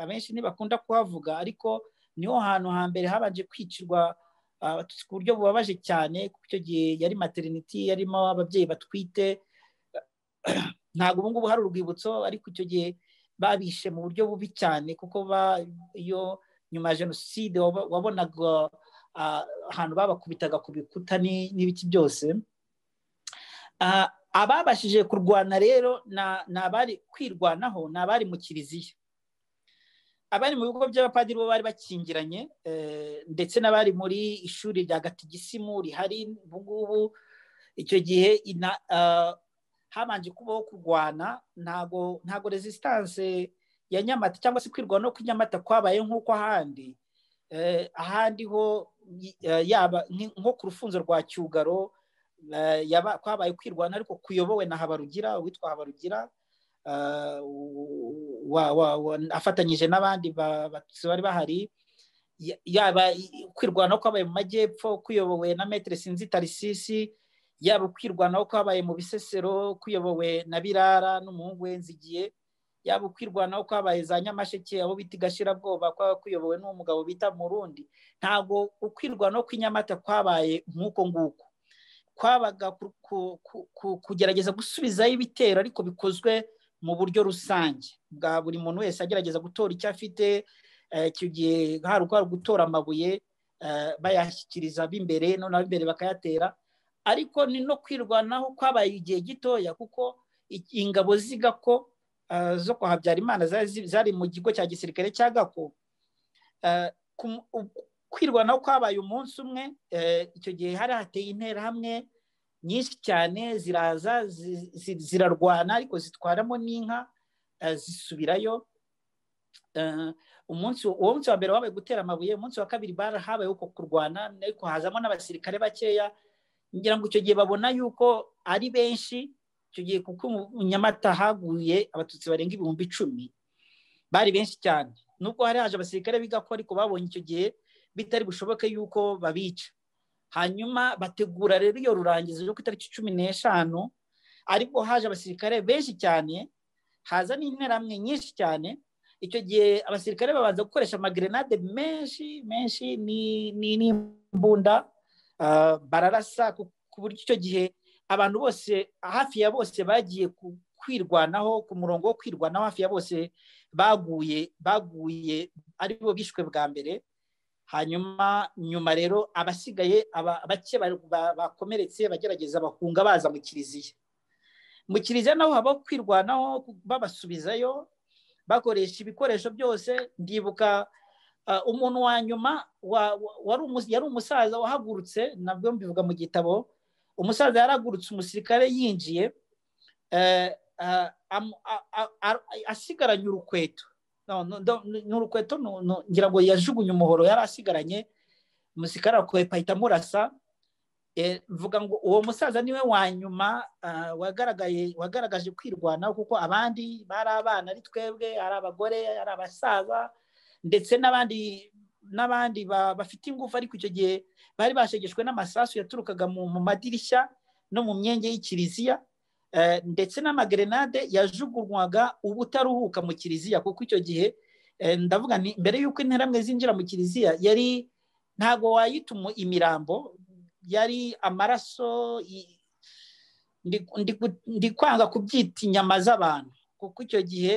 abenshi ntibakunda kuhavuga ariko niho hantu hambere habanje kwicirwa abatutsi ku buryo bubabaje cyane kuko icyo gihe yari materiniti yarimo ababyeyi batwite ntabwo ubu ngubu hari urwibutso ariko icyo gihe babishe mu buryo bubi cyane kuko iyo nyuma ya jenoside wabonaga ahantu babakubitaga ku bikuta n'ibiti byose ababashije kurwana rero ni abari kwirwanaho ni abari mu kiliziya abari mu bigo by'abapadiri bo bari bakingiranye ndetse n'abari muri ishuri rya gatigisimu rihari ubu ngubu icyo gihe habanje kubaho kurwana ntago ntago resistance ya nyamata cyangwa se kwirwanaho kw'inyamata kwabaye nk'uko ahandi ahandi ho yaba nko ku rufunzo rwa cyugaro kwabaye kwirwana ariko kuyobowe na habarugira uwitwa habarugira afatanyije n'abandi bari bahari yaba kwirwanaho kwabaye mu majyepfo kuyobowe na metero sinzi tarisisi yaba kwirwanaho kwabaye mu bisesero kuyobowe na birara n'umuhungu wenzigiye yaba ukwirwanaho kwabaye za nyamasheke abo bita igashirabwoba kuyobowe n'umugabo bita murundi ntabwo ukwirwanaho kw'inyamata kwabaye nk'uko nguko kwabaga kugerageza gusubizaho ibitero ariko bikozwe mu buryo rusange bwa buri muntu wese agerageza gutora icyo afite icyo gihe hari uko gutora amabuye bayashyikiriza b'imbere noneho imbere bakayatera ariko ni no kwirwanaho kwabaye igihe gitoya kuko ingabo z'igako zo kwa habyarimana zari mu kigo cya gisirikare cya gako kwirwanaho kwabaye umunsi umwe icyo gihe hari hateye interahamwe nyinshi cyane ziraza zirarwana ariko zitwaramo n'inka zisubirayo umunsi uwo munsi wa mbere wabaye gutera amabuye umunsi wa kabiri bara habaye uko kurwana ariko hazamo n'abasirikare bakeya ngira ngo icyo gihe babona yuko ari benshi icyo gihe kuko nyamata haguye abatutsi barenga ibihumbi icumi bari benshi cyane nubwo hari haje abasirikare bigako ariko babonye icyo gihe bitari bushoboke yuko babica hanyuma bategura rero iyo rurangizo ryo ku itariki cumi n'eshanu ariko haje abasirikare benshi cyane haza n'interahamwe nyinshi cyane icyo gihe abasirikare babanza gukoresha amagerenade menshi menshi n'imbunda bararasa ku buryo icyo gihe abantu bose hafi ya bose bagiye kwirwanaho ku murongo wo kwirwanaho hafi ya bose baguye baguye aribo bishwe bwa mbere hanyuma nyuma rero abasigaye bake bakomeretse bagerageza bahunga baza mu kiliziya mu kiliziya naho haba kwirwanaho babasubizayo bakoresha ibikoresho byose ndibuka umuntu wa nyuma yari umusaza wahagurutse nabwo mbivuga mu gitabo umusaza yaragurutse umusirikare yinjiye asigaranye urukweto ni urukweto ngira ngo yajugunye umuhoro yari asigaranye umusirikare arakwepa ahita amurasa mvuga ngo uwo musaza niwe wa nyuma wagaragaye wagaragaje kwirwanaho kuko abandi bari abana ari twebwe ari abagore ari abasaza ndetse n'abandi n'abandi bafite ingufu ariko icyo gihe bari bashegeshwe n'amasasu yaturukaga mu madirishya no mu myenge y'ikiliziya ndetse n'amagerenade yajugunywaga ubutaruhuka mu kiliziya kuko icyo gihe ndavuga ni mbere y'uko interamwe zinjira mu kiliziya yari ntabwo wayita imirambo yari amaraso ndi kwanga kubyita inyama z'abantu kuko icyo gihe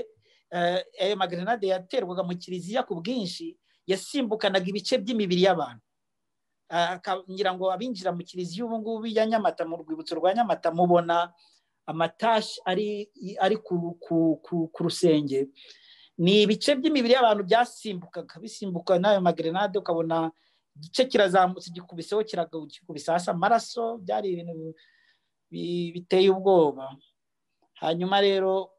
ayo magerenade yaterwaga mu kiliziya ku bwinshi yasimbukanaga ibice by'imibiri y'abantu ngira ngo abinjira mu kiliziya ubu ngubu ya nyamata mu rwibutso rwa nyamata mubona amatashi ari ku rusenge ni ibice by'imibiri y'abantu byasimbukaga bisimbuka n'ayo magerenade ukabona igice kirazamutse gikubiseho kiragukubisa hasi amaraso byari ibintu biteye ubwoba hanyuma rero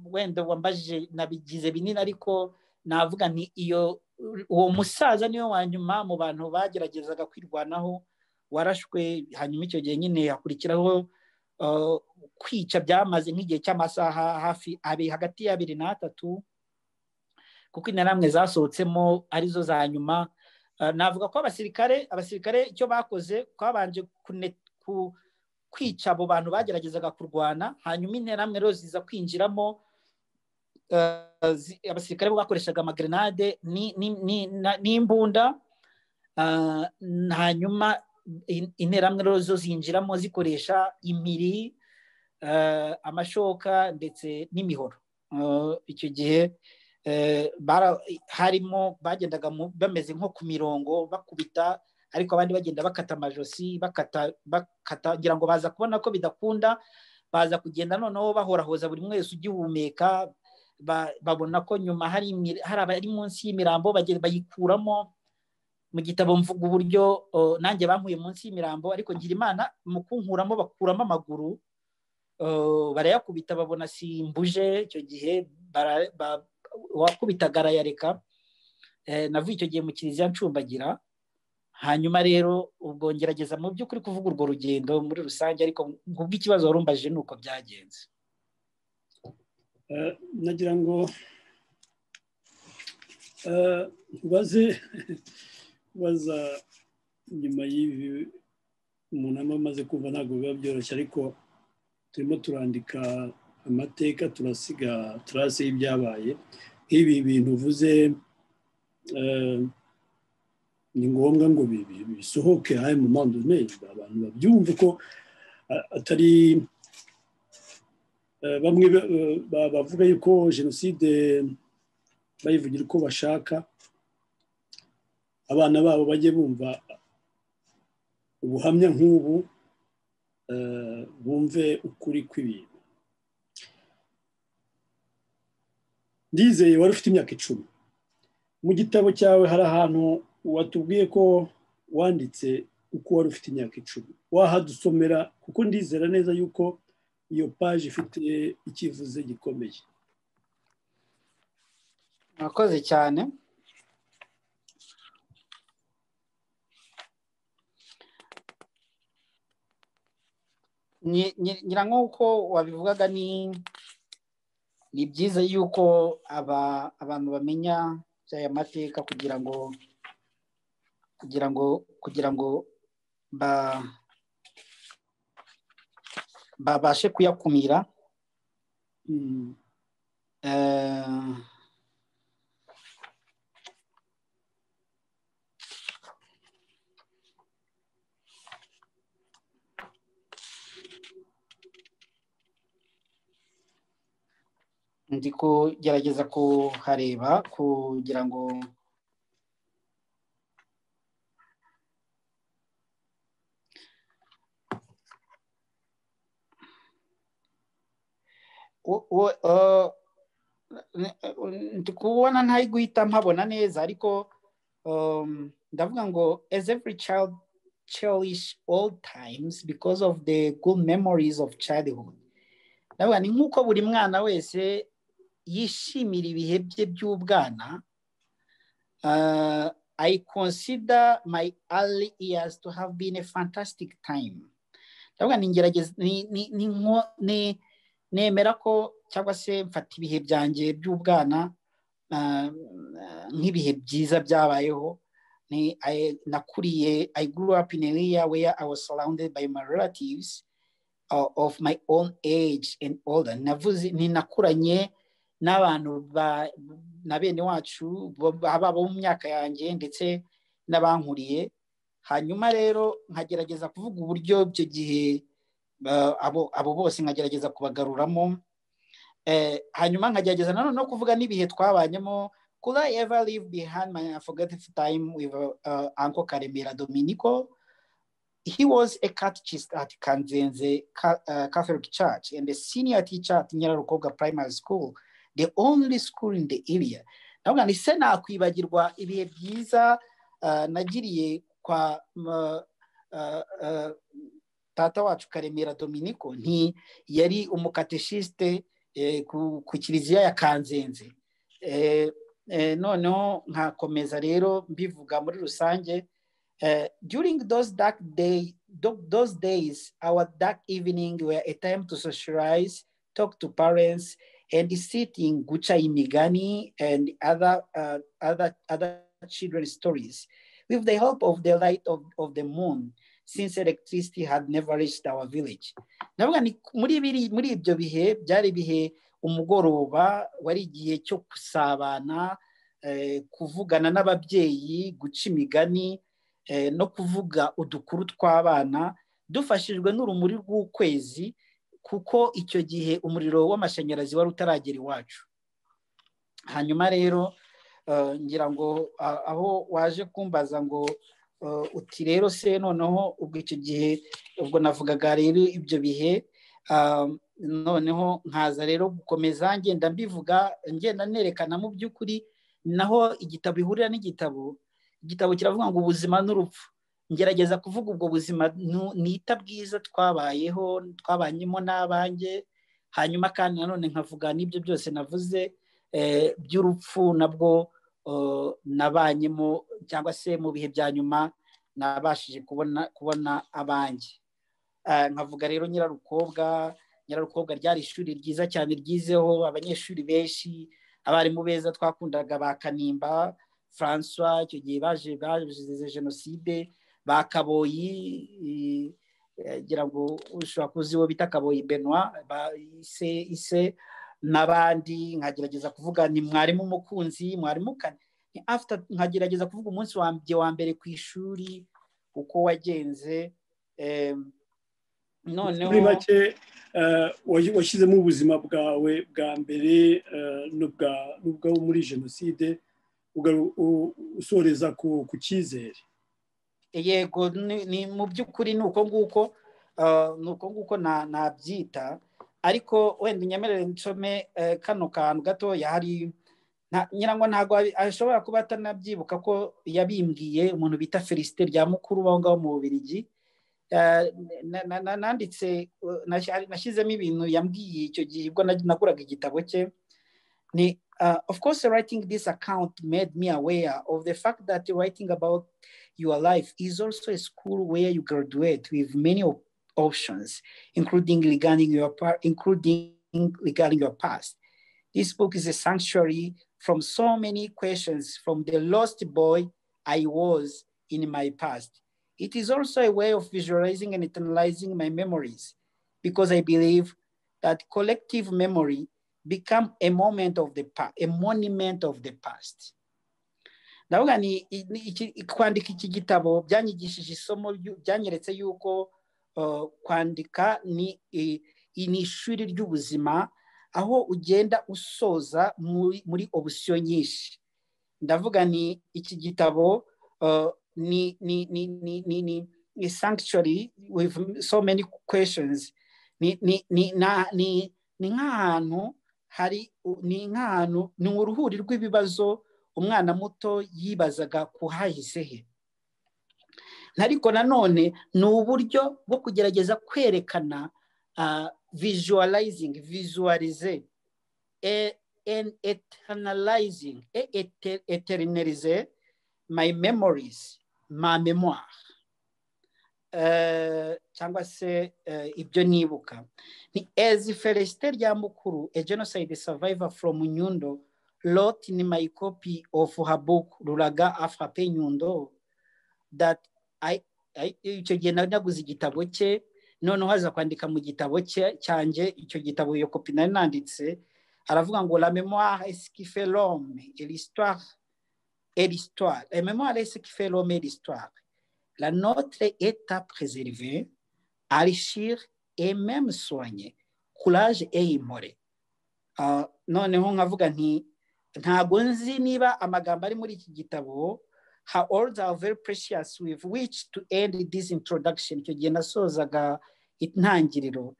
wenda wambajije nabigize binini ariko navuga nti iyo uwo musaza niwe wa nyuma mu bantu bageragezaga kwirwanaho warashwe hanyuma icyo gihe nyine hakurikiraho kwica byamaze nk'igihe cy'amasaha hafi abiri hagati y'abiri n'atatu kuko interahamwe zasohotsemo arizo za nyuma navuga ko abasirikare abasirikare icyo bakoze twabanje kwica abo bantu bageragezaga kurwana hanyuma interahamwe rero ziza kwinjiramo abasirikare bakoreshaga amagerenade n'imbunda hanyuma interahamwe rero zo zinjiramo zikoresha imiri amashoka ndetse n'imihoro icyo gihe harimo bagendaga bameze nko ku mirongo bakubita ariko abandi bagenda bakata amajosi bakata ngira ngo baza kubona ko bidakunda baza kugenda noneho bahorahoza buri wese ugihumeka babona ko nyuma hari abari munsi y'imirambo bayikuramo mu gitabo mvuga uburyo nanjye bankuye munsi y'imirambo ariko ngira imana mu kunkuramo bakuramo amaguru barayakubita babona simbuje icyo gihe uwakubitaga arayareka navuye icyo gihe mu kiliziya ncumbagira hanyuma rero ubwo ngerageza mu by'ukuri kuvuga urwo rugendo muri rusange ariko nk'ubw'ikibazo warumbaje ni uko byagenze nagira ngo ubaze ubaza nyuma y'ibi umuntu aba amaze kumva ntabwo biba byoroshye ariko turimo turandika amateka turasiga turasi y'ibyabaye nk'ibi bintu uvuze ni ngombwa ngo bisohoke hano mu mpande abantu babyumve ko atari bamwe bavuga yuko jenoside bayivugira uko bashaka abana babo bajye bumva ubuhamya nk'ubu bumve ukuri kw'ibintu ndizeye wari ufite imyaka icumi mu gitabo cyawe hari ahantu watubwiye ko wanditse uko wari ufite imyaka icumi wahadusomera kuko ndizera neza yuko iyo paji ifite icyivuze gikomeye murakoze cyane ngira nk'uko wabivugaga ni ni byiza yuko abantu bamenya aya mateka kugira ngo kugira ngo kugira ngo babashe kuyakumira ndi kugerageza kuhareba kugira ngo ndi kubona ntari guhita mpabona neza ariko ndavuga ngo as every child cherish all times because of the good memories of childhood ndavuga ni nk'uko buri mwana wese yishimira ibihe bye by'ubwana i consider my early years to have been a fantastic time ndavuga ni ngerageza ni nemera ko cyangwa se mfata ibihe byanjye by'ubwana nk'ibihe byiza byabayeho nakuriye i grew up in an area where i was surrounded by my relatives of my own age and older navuze ninakuranye n'abantu na bene wacu baba mu myaka yanjye ndetse n'abankuriye hanyuma rero nkagerageza kuvuga uburyo icyo gihe abo bose nkagerageza kubagaruramo hanyuma nkagerageza nanone no kuvuga n'ibihe twabanyemo could I ever leave behind my unforgettable time with uh, Uncle Karemera Dominico he was a catechist at Kanzenze Catholic Church and a senior teacher at Nyararukobwa Primary School, the only school in the area. Ndavuga ni se nakwibagirwa ibihe byiza nagiriye kwa tata wacu Karemera Dominico nti yari umukateshiste ku kiliziya ya Kanzenze. Noneho nkakomeza rero mbivuga muri rusange Uh, during those dark day, those days, our dark evening were a time to socialize, talk to parents, and sit in Gucha Imigani and other, uh, other, other children's stories. With the help of the light of, of the moon, since electricity had never reached our village. Ndavuga ni muri biri muri ibyo bihe byari bihe umugoroba wari igihe cyo gusabana kuvugana n'ababyeyi guca imigani no kuvuga udukuru tw'abana dufashijwe n'urumuri rw'ukwezi kuko icyo gihe umuriro w'amashanyarazi wari utaragera iwacu hanyuma rero ngira ngo aho waje kumbaza ngo uti rero se noneho ubwo icyo gihe ubwo navugaga rero ibyo bihe noneho nkaza rero gukomeza ngenda mbivuga ngenda nerekana mu by'ukuri naho igitabo ihurira n'igitabo igitabo kiravuga ngo ubuzima n'urupfu ngerageza kuvuga ubwo buzima nita bwiza twabayeho twabanyemo n'abanjye hanyuma kandi nanone nkavuga n'ibyo byose navuze by'urupfu nabwo nabanyemo cyangwa se mu bihe bya nyuma nabashije kubona kubona abanjye nkavuga rero nyirarukobwa nyirarukobwa ryari ishuri ryiza cyane ryizeho abanyeshuri benshi abarimu beza twakundaga ba kanimba francois icyo gihe baje baje jenoside ba kaboyi ngira ngo ushobora kuzi uwo bita kaboyi benoit ise ise n'abandi nkagerageza kuvuga ni mwarimu umukunzi mwarimu kane nkagerageza kuvuga umunsi wanjye wa mbere ku ishuri uko wagenze noneho muri make washyizemo ubuzima bwawe bwa mbere n'ubwawo muri jenoside usoreza ku cyizere yego ni mu by'ukuri ni uko nguko ni uko nguko nabyita ariko wenda unyemerere nsome kano kantu gatoya hari nyirangwa ntabwo ashobora kuba atanabyibuka ko yabimbwiye umuntu bita felicite rya mukuru aho ngaho mu bubirigi nanditse nashyizemo ibintu yambwiye icyo gihe ubwo naguraga igitabo cye ni of course writing this account made me aware of the fact that writing about your life is also a school where you graduate with many options including regarding your including regarding your past this book is a sanctuary from so many questions from the lost boy I was in my past. It is also a way of visualizing and internalizing my memories because I believe that collective memory become a moment of the past, a monument of the past. ndavuga ni kwandika iki gitabo byanyigishije isomo byanyeretse yuko kwandika ni ishuri ry'ubuzima aho ugenda usoza muri obusiyo nyinshi ndavuga ni iki gitabo ni sanctuary with so many questions ni nk'ahantu hari ni nk'ahantu ni uruhuri rw'ibibazo umwana muto yibazaga ku hahise he ariko nanone ni uburyo bwo kugerageza kwerekana visualizing, visualize, and eternalizing, eternalize my memories, ma memoire. cyangwa se ibyo nibuka ni as felicite rya mukuru a genocide survivor from nyundo wrote in my copy of her book ruraga afrape nyundo that icyo gihe naguze igitabo cye noneho aza kwandika mu gitabo cye cyanjye icyo gitabo iyo kopi nari nanditse aravuga ngo la memoire esquife l'homme et l'histoire et l'histoire la memoire esquife l'homme et l'histoire la notre est à préserver enrichir et même soigner courage et imore uh, noneho nkavuga nti ntabwo nzi niba amagambo ari muri iki gitabo her words are very precious with which to end this introduction icyo gihe nasozaga intangiriro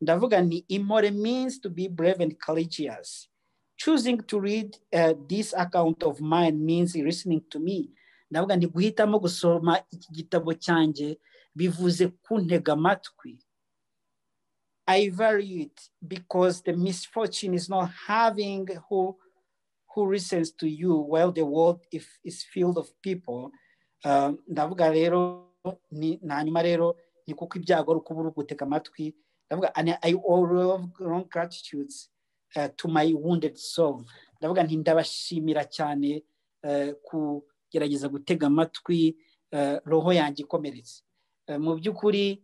ndavuga ni imore means to be brave and courageous choosing to read uh, this account of mine means listening to me ndavuga ni guhitamo gusoma iki gitabo cyanjye bivuze kuntega amatwi I value it because the misfortune is not having who who listens to you while the world if is filled of people ndavuga rero nta nyuma rero ni kuko ibyago ari uri gutega amatwi ndavuga i all long gratitudes to my wounded soul ndavuga nti ndabashimira cyane kugerageza gutega amatwi roho yanjye ikomeretse mu by'ukuri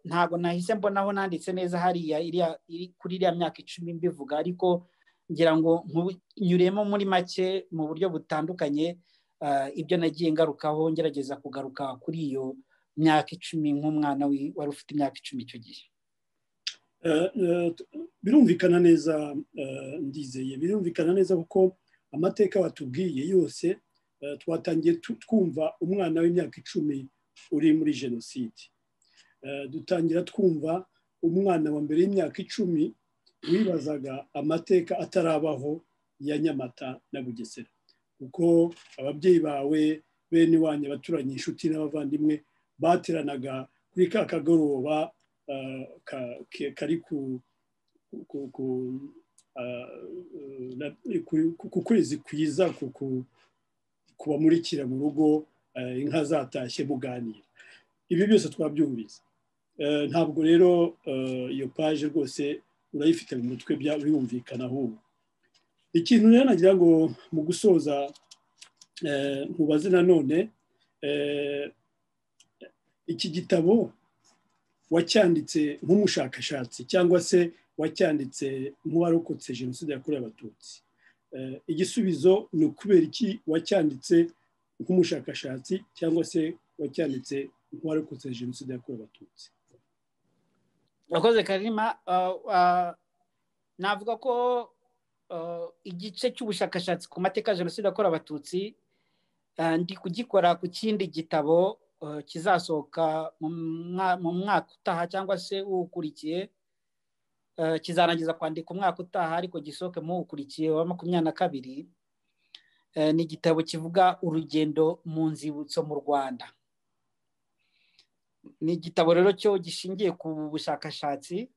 ntabwo nahise mbonaho nanditse neza hariya kuri iriya myaka icumi mbivuga ariko ngira ngo nyuremo muri make mu buryo butandukanye ibyo nagiye ngarukaho ngerageza kugaruka kuri iyo myaka icumi nk'umwana wari ufite imyaka icumi icyo gihe birumvikana neza ndizeye birumvikana neza kuko amateka watubwiye yose twatangiye twumva umwana w'imyaka icumi uri muri jenoside dutangira twumva umwana wa mbere y'imyaka icumi wibazaga amateka atarabaho ya nyamata na bugesera kuko ababyeyi bawe bene iwanyu abaturanye inshuti n'abavandimwe bateranaga kuri ka kagoroba kari ku kwezi kwiza kumurikira mu rugo inka zatashye muganira ibi byose twabyumvise ntabwo rero iyo paje rwose urayifite mu mutwe byumvikana ahubwo ikintu rero nagira ngo mu gusoza mubaze nanone iki gitabo wacyanditse nk'umushakashatsi cyangwa se wacyanditse nk'uwarokotse jenoside yakorewe abatutsi igisubizo ni ukubera iki wacyanditse nk'umushakashatsi cyangwa se wacyanditse nk'uwarokotse jenoside yakorewe abatutsi urakoze karima navuga ko igice cy'ubushakashatsi ku mateka ya jenoside yakorewe abatutsi ndi kugikora ku kindi gitabo kizasohoka mu mwaka utaha cyangwa se uwukurikiye kizarangiza kwandika umwaka utaha ariko gisohoke mu uwukurikiye wa makumyabiri na kabiri ni igitabo kivuga urugendo mu nzibutso mu rwanda ni igitabo rero cyo gishingiye ku bushakashatsi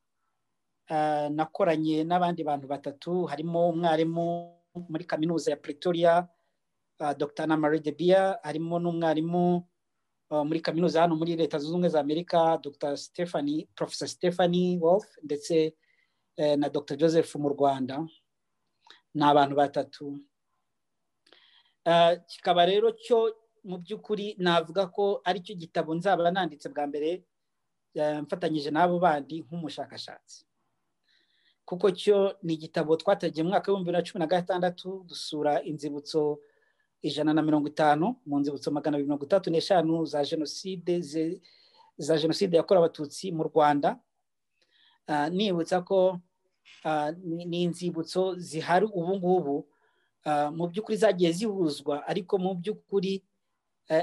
nakoranye n'abandi bantu batatu harimo umwarimu muri kaminuza ya pretoria dr na marie de bia harimo n'umwarimu muri kaminuza hano muri leta zunze ubumwe za amerika dr stephanie professor stephanie wolf ndetse na dr joseph mu rwanda ni abantu batatu kikaba rero cyo mu by'ukuri navuga ko aricyo gitabo nzaba nanditse bwa mbere mfatanyije n'abo bandi nk'umushakashatsi kuko cyo ni igitabo twatangiye mu mwaka w'ibihumbi bibiri na cumi na gatandatu dusura inzibutso ijana na mirongo itanu mu nzibutso magana abiri mirongo itatu n'eshanu za jenoside za jenoside yakorewe abatutsi mu rwanda nibutsa ko ni inzibutso zihari ubu ngubu mu by'ukuri zagiye zihuzwa ariko mu by'ukuri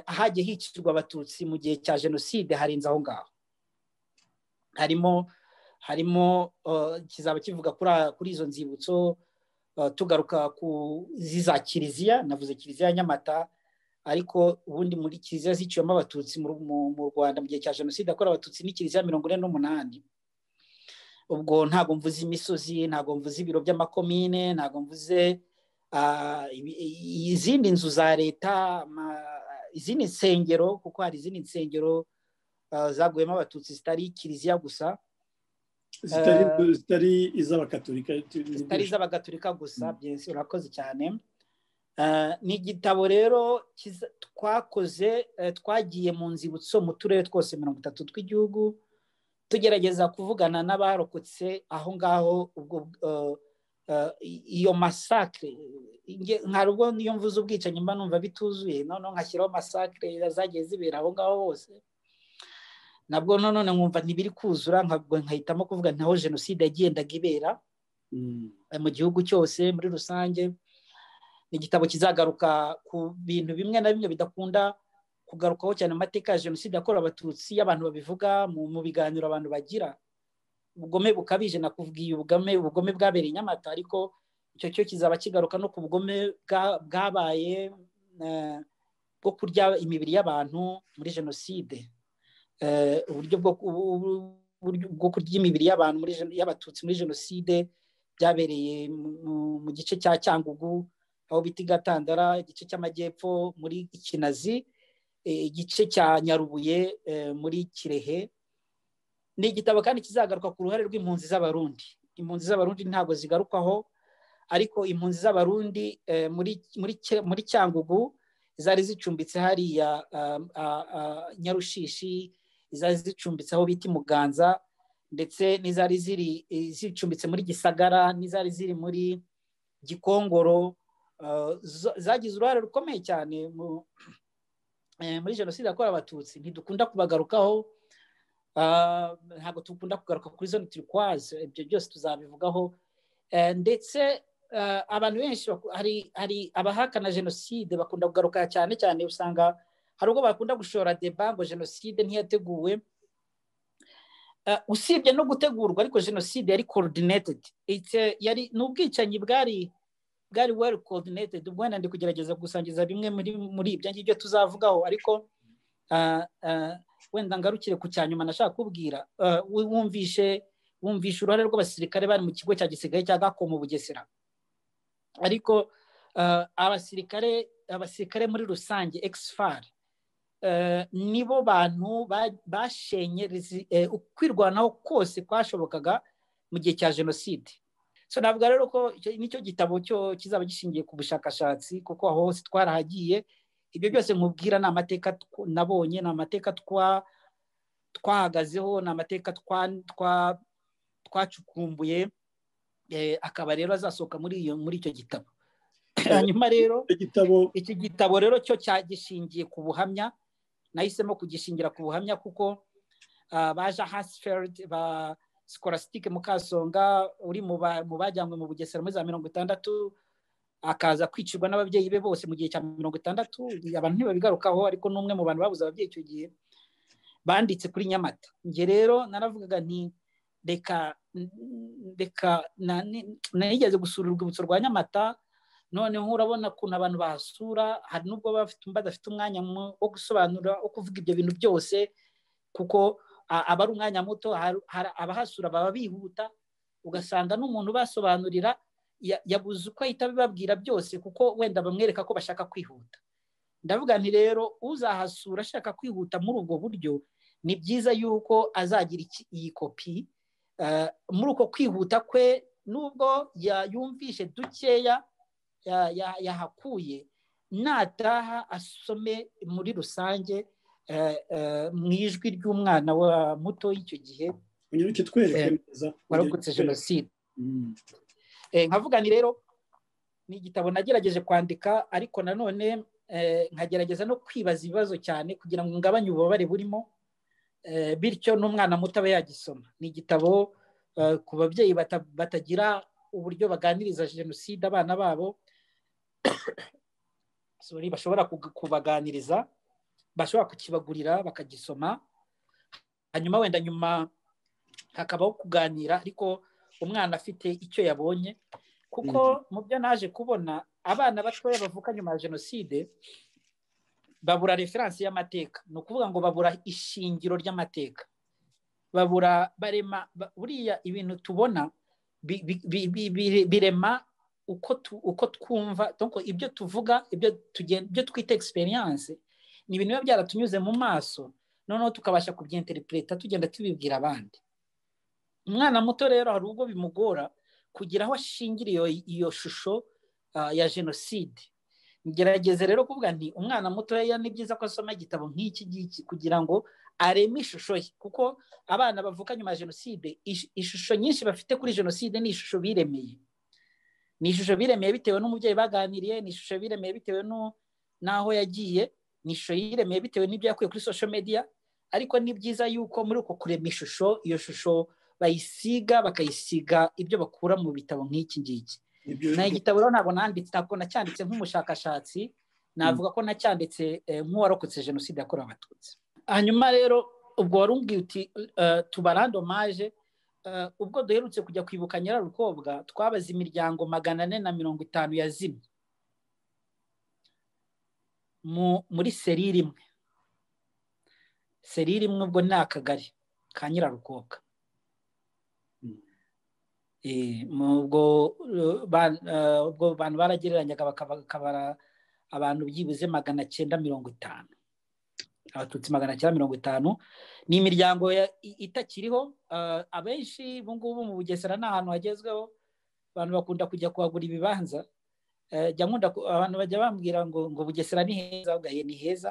ahagiye hicirwa abatutsi mu gihe cya jenoside harenze aho ngaho harimo harimo kizaba kivuga kuri izo nzibutso tugaruka ku za kiliziya navuze kiliziya ya nyamata ariko ubundi muri kiliziya ziciwemo abatutsi mu rwanda mu gihe cya jenoside yakorewe abatutsi ni kiliziya mirongo ine n'umunani ubwo ntabwo mvuze imisozi ntabwo mvuze ibiro by'amakomine ntabwo mvuze izindi nzu za leta izindi nsengero kuko hari izindi nsengero zaguyemo abatutsi zitari kiliziya gusa zitari iz'abagaturika zitari iz'abagaturika gusa urakoze cyane ni igitabo rero twakoze twagiye mu nzibutso mu turere twose mirongo itatu tw'igihugu tugerageza kuvugana n'abarokotse aho ngaho iyo masakire ntabwo niyo mvuze ubwicanyi mba numva bituzuye noneho nkashyiraho masakire zagiye zibera aho ngaho hose nabwo none nkumva ntibiri kuzura nkahitamo kuvuga ntaho jenoside yagendaga ibera mu gihugu cyose muri rusange ni igitabo kizagaruka ku bintu bimwe na bimwe bidakunda kugarukaho cyane amateka ya jenoside yakorewe abatutsi y'abantu babivuga mu biganiro abantu bagira ubugome bukabije nakubwiye ubugome ubugome bwabereye nyamata ariko icyo cyo kizaba kigaruka no ku bugome bwabaye bwo kurya imibiri y'abantu muri jenoside uburyo bwo kurya imibiri y'abantu y'abatutsi muri jenoside byabereye mu gice cya cyangugu aho bita gatandara igice cy'amajyepfo muri kinazi igice cya nyarubuye muri kirehe ni igitabo kandi kizagaruka ku ruhare rw'impunzi z'abarundi impunzi z'abarundi ntabwo zigarukwaho ariko impunzi z'abarundi muri cyangugu zari zicumbitse hariya nyarushishi izari zicumbitse aho bita imuganza ndetse n'izari ziri zicumbitse muri gisagara n'izari ziri muri gikongoro zagize uruhare rukomeye cyane muri jenoside yakorewe abatutsi ntidukunda kubagarukaho ntabwo dukunda kugaruka kuri zone turikwaze ibyo byose tuzabivugaho ndetse abantu benshi hari abahakana jenoside bakunda kugaruka cyane cyane usanga hari ubwo bakunda gushora deba ngo jenoside ntiyateguwe usibye no gutegurwa ariko jenoside yari coordinated yari ni ubwicanyi bwari bwari well coordinated ubwo wenda ndi kugerageza gusangiza bimwe muri ibyo ngibyo tuzavugaho ariko wenda ngarukire ku cyanyuma nashaka kubwira wumvishe wumvishe uruhare rw'abasirikare bari mu kigo cya gisigaye cya gako mu bugesera ariko abasirikare abasirikare muri rusange egisi nibo bantu bashenye ukwirwanaho kose kwashobokaga mu gihe cya jenoside so ntabwo rero ko nicyo gitabo cyo kizaba gishingiye ku bushakashatsi kuko aho hose twarahagiye ibyo byose nkubwira ni amateka nabonye ni amateka twahagazeho ni amateka twacukumbuye akaba rero azasohoka muri icyo gitabo hanyuma rero iki gitabo rero cyo cyagishingiye ku buhamya nahisemo kugishingira ku buhamya kuko baje hasiferidi ba sikorasitike mukasonga uri mu bajyanywe mu bugesera muri za mirongo itandatu akaza kwicirwa n'ababyeyi be bose mu gihe cya mirongo itandatu abantu ntibabigarukaho ariko n'umwe mu bantu babuze ababyeyi icyo gihe banditse kuri nyamata njye rero naravugaga nti reka reka nigeze gusura urwibutso rwa nyamata noneho urabona ukuntu abantu bahasura hari n'ubwo badafite umwanya wo gusobanura wo kuvuga ibyo bintu byose kuko aba ari umwanya muto abahasura baba bihuta ugasanga n'umuntu basobanurira yabuze uko ahita bibabwira byose kuko wenda bamwereka ko bashaka kwihuta ndavuga nti rero uzahasura ashaka kwihuta muri ubwo buryo ni byiza yuko azagira iyi kopi muri uko kwihuta kwe n'ubwo yumvishe dukeya yahakuye nataha asome muri rusange mu ijwi ry'umwana wa muto w'icyo gihe warokotse jenoside nkavuga ni rero ni igitabo nagerageje kwandika ariko nanone nkagerageza no kwibaza ibibazo cyane kugira ngo ngabanye ububabare burimo bityo n'umwana muto abe yagisoma ni igitabo ku babyeyi batagira uburyo baganiriza jenoside abana babo bashobora kubaganiriza bashobora kukibagurira bakagisoma hanyuma wenda nyuma hakabaho kuganira ariko umwana afite icyo yabonye kuko mu byo naje kubona abana batoya bavuka nyuma ya jenoside babura referansi y'amateka ni ukuvuga ngo babura ishingiro ry'amateka babura barema buriya ibintu tubona birema uko twumva ibyo tuvuga ibyo twita egisperiyanse ni ibintu biba byaratunyuze mu maso noneho tukabasha kubyenterepureta tugenda tubibwira abandi umwana muto rero hari ubwo bimugora kugira aho ashingira iyo shusho ya jenoside ngerageze rero kuvuga nti umwana mutoya ni byiza ko asoma igitabo nk'iki ngiki kugira ngo areme ishusho ye kuko abana bavuka nyuma ya jenoside ishusho nyinshi bafite kuri jenoside ni ishusho biremeye ni ishusho biremeye bitewe n'umubyeyi baganiriye ni ishusho biremeye bitewe n'aho yagiye ni ishusho yiremeye bitewe n'ibyo yakuye kuri sosho mediya ariko ni byiza yuko muri uko kurema ishusho iyo shusho bayisiga bakayisiga ibyo bakura mu bitabo nk'iki ngiki ni igitabo rero ntabwo nanditse ntabwo nacyanditse nk'umushakashatsi navuga ko nacyanditse nk'uwarokotse jenoside yakorewe abatutsi hanyuma rero ubwo wari umbwiye uti tubarandomaje ubwo duherutse kujya kwibuka nyirarukobwa twabaza imiryango magana ane na mirongo itanu yazimye muri serire imwe serire imwe ubwo ni akagari ka nyirarukobwa ubwo bantu baragereranyaga bakabara abantu byibuze magana cyenda mirongo itanu abatutsi magana cyenda mirongo itanu ni imiryango itakiriho abenshi ubu ngubu mu bugesera ni ahantu hagezweho abantu bakunda kujya kuhagura ibibanza jya nkunda abantu bajya bambwira ngo ngo bugesera ni heza ugaye ni heza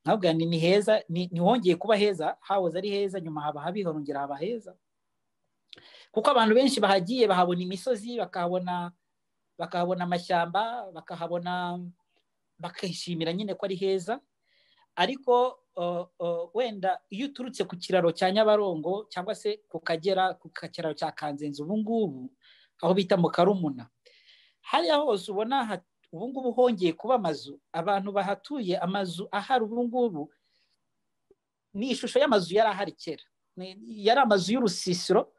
ntabwo ni heza ntiwongeye kuba heza hahoze ari heza nyuma haba habihorongera haba heza kuko abantu benshi bahagiye bahabona imisozi bakahabona bakahabona amashyamba bakahabona bakishimira nyine ko ari heza ariko wenda iyo uturutse ku kiraro cya nyabarongo cyangwa se ku kagera ku kiraro cya kanzenze ubu ngubu aho bita mu karumuna hariya hose ubona ubu ngubu hongeye kuba amazu abantu bahatuye amazu ahari ubu ngubu ni ishusho y'amazu yari ahari kera yari amazu y'urusisiro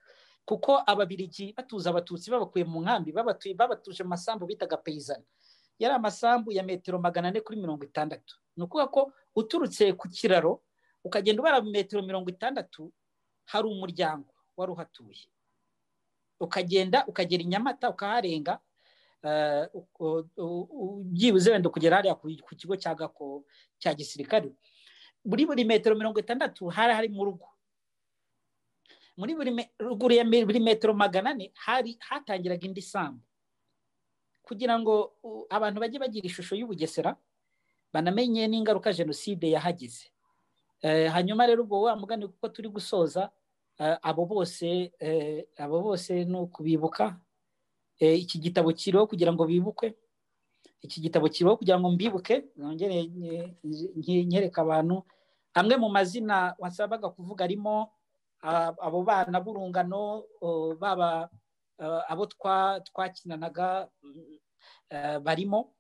kuko ababirigi batuza abatutsi babakuye mu nkambi babatuje mu masambu bitaga peyizani yari amasambu ya metero magana ane kuri mirongo itandatu ni ukuvuga ko uturutse ku kiraro ukagenda ubara metero mirongo itandatu hari umuryango wari uhatuye ukagenda ukagera i nyamata ukaharenga byibuze wenda ukugera hariya ku kigo cya gako cya gisirikare muri buri metero mirongo itandatu hari harimo urugo muri buri ruguru ya buri metero magana ane hari hatangiraga indi sambu kugira ngo abantu bajye bagira ishusho y'ubugesera banamenye n'ingaruka jenoside yahagize hanyuma rero ubwo wa mugani kuko turi gusoza abo bose abo bose ni ukubibuka iki gitabo kiriho kugira ngo bibukwe iki gitabo kiriho kugira ngo mbibuke nongere nyereka abantu amwe mu mazina wasabaga kuvuga arimo abo bana b'urungano baba abo twakinanaga barimo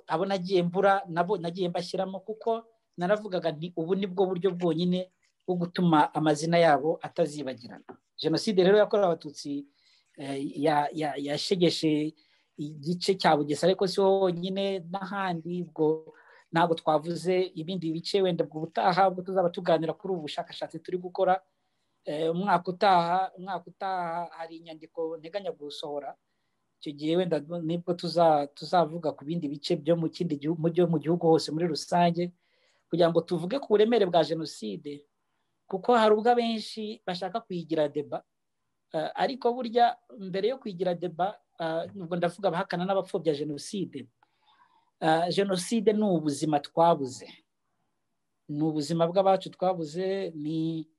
abo nagiye mbura nabo nagiye mbashyiramo kuko naravugaga nti ubu ni bwo buryo bwonyine bwo gutuma amazina yabo atazibagirana jenoside rero yakorewe abatutsi yashegeshe igice cya bugesera ariko si honyine n'ahandi ubwo ntabwo twavuze ibindi bice wenda ubutaha ubwo tuzaba tuganira kuri ubu bushakashatsi turi gukora umwaka utaha umwaka utaha hari inyandiko nteganya gusohora icyo gihe wenda nibwo tuzavuga ku bindi bice byo mu kindi byo mu gihugu hose muri rusange kugira ngo tuvuge ku buremere bwa jenoside kuko hari ubwo abenshi bashaka kuyigira deba ariko burya mbere yo kuyigira deba ubwo ndavuga abahakana n'abapfobya jenoside jenoside ni ubuzima twabuze ni ubuzima bw'abacu twabuze ni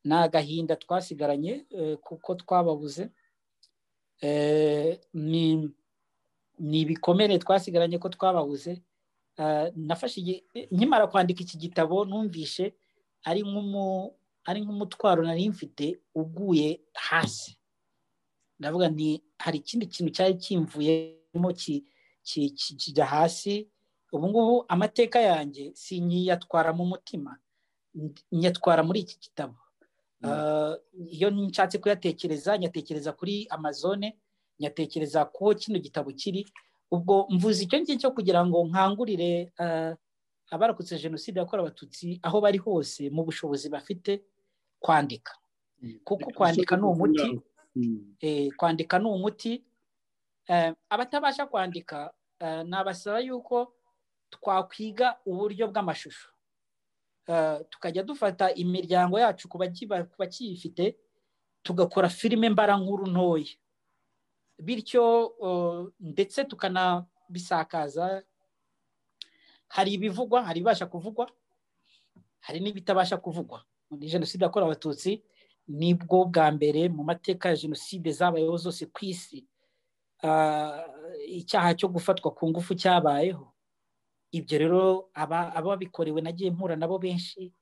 ni agahinda twasigaranye kuko twababuze ni ibikomere twasigaranye ko twababuze nafashe nkimara kwandika iki gitabo numvishe ari nk'umutwaro nari mfite uguye hasi ndavuga ni hari ikindi kintu cyari kimvuyemo kijya hasi ubu ngubu amateka yanjye si nyiyatwara mu mutima nyatwara muri iki gitabo iyo nshatse kuyatekereza nyatekereza kuri amazone nyatekereza ku kino gitabo kiri ubwo mvuze icyo ngicyo cyo kugira ngo nkangurire abarokotse jenoside yakorewe abatutsi aho bari hose mu bushobozi bafite kwandika kuko kwandika ni umuti kwandika ni umuti abatabasha kwandika nabasaba yuko twakwiga uburyo bw'amashusho tukajya dufata imiryango yacu ku bakiyifite tugakora filime mbarankuru ntoya bityo ndetse tukanabisakaza hari ibivugwa hari ibibasha kuvugwa hari n'ibitabasha kuvugwa muri jenoside yakorewe abatutsi nibwo bwa mbere mu mateka ya jenoside zabayeho zose ku isi icyaha cyo gufatwa ku ngufu cyabayeho ibyo rero ababikorewe nagiye mpura nabo benshi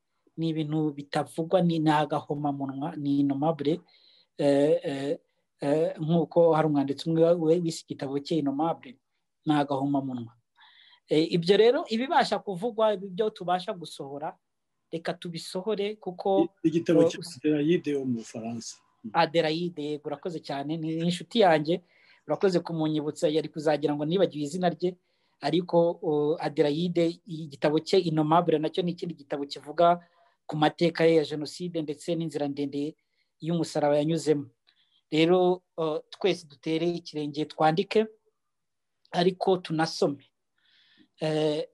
ni ibintu bitavugwa ni agahomamunwa ni inomabure nk'uko hari umwanditsi umwe w'isi igitabo cye inomabure ni agahomamunwa ibyo rero ibibasha kuvugwa ibyo tubasha gusohora reka tubisohore kuko igitabo cy'aderayide wo mu bufaransa aderayide urakoze cyane ni inshuti yanjye urakoze kumunyibutsa yari kuzagira ngo nibagiwe izina rye ariko aderayide igitabo cye inomabure nacyo ni ikindi gitabo kivuga ku mateka ye ya jenoside ndetse n'inzira ndende y'umusaraba yanyuzemo rero twese dutere ikirenge twandike ariko tunasome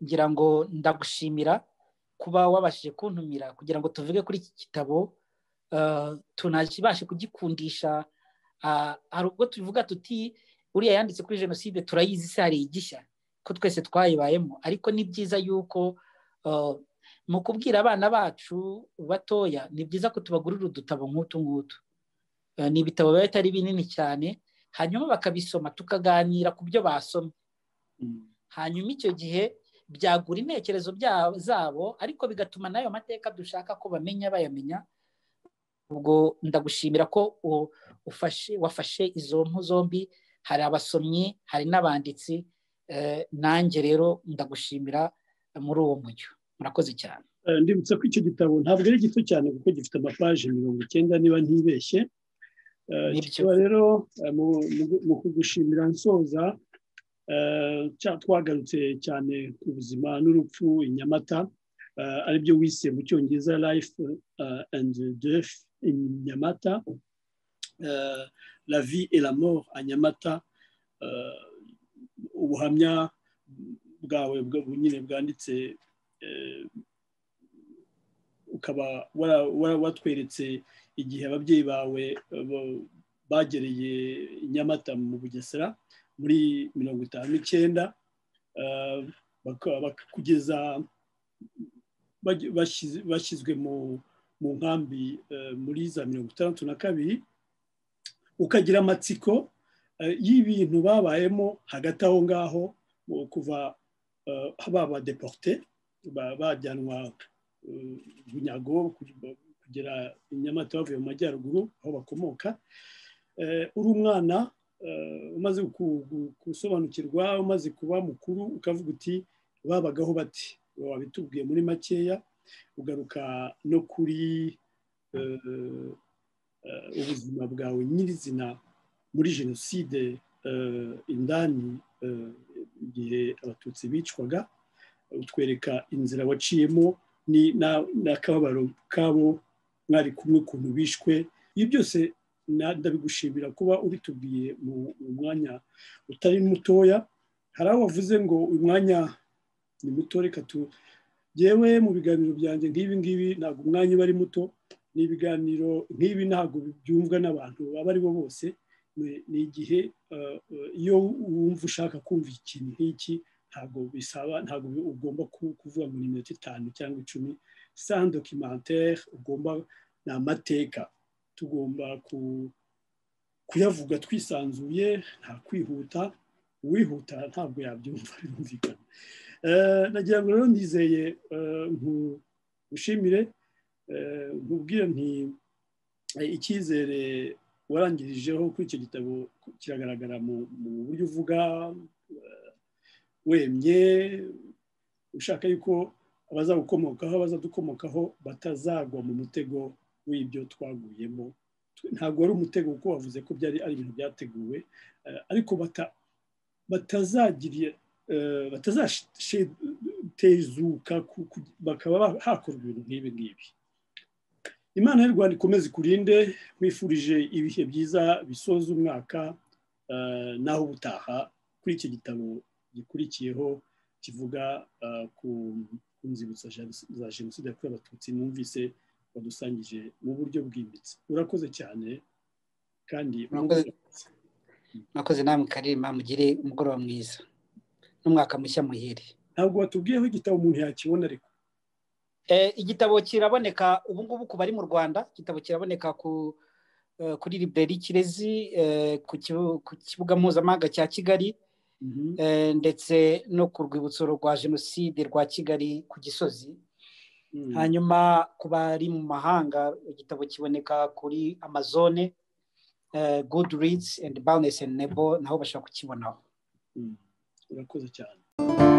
ngira ngo ndagushimira kuba wabashije kuntumira kugira ngo tuvuge kuri iki gitabo tunabashe kugikundisha hari ubwo tuvuga tuti uriya yanditse kuri jenoside turayizi se hari igishya ko twese twayibayemo ariko ni byiza yuko mu kubwira abana bacu batoya ni byiza ko tubagurira udutabo nk'utu ngutu ni ibitabo biba bitari binini cyane hanyuma bakabisoma tukaganira ku byo basomye hanyuma icyo gihe byagura intekerezo zabo ariko bigatuma n'ayo mateka dushaka ko bamenya bayamenya ubwo ndagushimira ko wafashe izo mpu zombi hari abasomyi hari n'abanditsi nanjye rero ndagushimira muri uwo mujyo murakoze cyane ndibutsa ko icyo gitabo ntabwo ari gito cyane kuko gifite amapaje mirongo icyenda niba ntibeshye kikaba rero mu kugushimira nsoza twagarutse cyane ku buzima n'urupfu inyamata aribyo wise mu cyongereza life and death in nyamata la vie et la mort a nyamata ubuhamya bwawe nyine bwanditse ukaba watweretse igihe ababyeyi bawe bagereye nyamata mu bugesera muri mirongo itanu n'icyenda kugeza bashyizwe mu nkambi muri za mirongo itandatu na kabiri ukagira amatsiko y'ibintu babayemo hagati aho ngaho kuva baba deporte bajyanwa bunyago kugera inyamata bavuye mu majyaruguru aho bakomoka uri umwana umaze gusobanukirwa umaze kuba mukuru ukavuga uti babagaho bati wabitubwiye muri makeya ugaruka no kuri ubuzima bwawe nyirizina muri jenoside indani igihe abatutsi bicwaga utwereka inzira waciyemo n'akababaro kabo mwari kumwe ukuntu bishwe ibi byose ndabigushimira kuba ubitubwiye mu mwanya utari mutoya hari aho wavuze ngo uyu mwanya ni muto reka tugewe mu biganiro byanjye nk'ibi ngibi ntabwo umwanya uba ari muto ni ibiganiro nk'ibi ntabwo byumvwa n'abantu abo ari bo bose ni igihe iyo wumva ushaka kumva ikintu nk'iki ntabwo bisaba ntabwo ugomba kuvuga ngo ni iminota itanu cyangwa icumi sans documentaire ugomba ni amateka tugomba kuyavuga twisanzuye nta kwihuta uwihuta ntabwo yabyumva birumvikana nagira ngo rero nizeye nkushimire nkubwire nti icyizere warangirijeho kuri icyo gitabo kiragaragara mu buryo uvuga wemye ushaka yuko abazagukomokaho abazadukomokaho batazagwa mu mutego w'ibyo twaguyemo ntabwo wari umutego kuko wavuze ko byari ari ibintu byateguwe ariko batazashezuka bakaba hakorwa ibintu nk'ibi ngibi imana y'u rwanda ikomeze ikurinde mwifurije ibihe byiza bisoza umwaka naho ubutaha kuri iki gitabo gikurikiyeho kivuga ku nzibutso za jenoside yakorewe abatutsi numvise badusangije mu buryo bwimbitse urakoze cyane kandi mwakoze namwe karima mugire umugoroba mwiza n'umwaka mushya muhire ntabwo watubwiyeho igitabo umuntu yakibona ariko igitabo kiraboneka ubu ngubu ku bari mu rwanda igitabo kiraboneka ku kuri library kirezi ku kibuga mpuzamahanga cya kigali ndetse no ku rwibutso rwa jenoside rwa kigali ku gisozi hanyuma ku bari mu mahanga igitabo kiboneka kuri amazone gudu ridzi endi bawunesi endi nebo naho bashobora kukibonaho urakoze cyane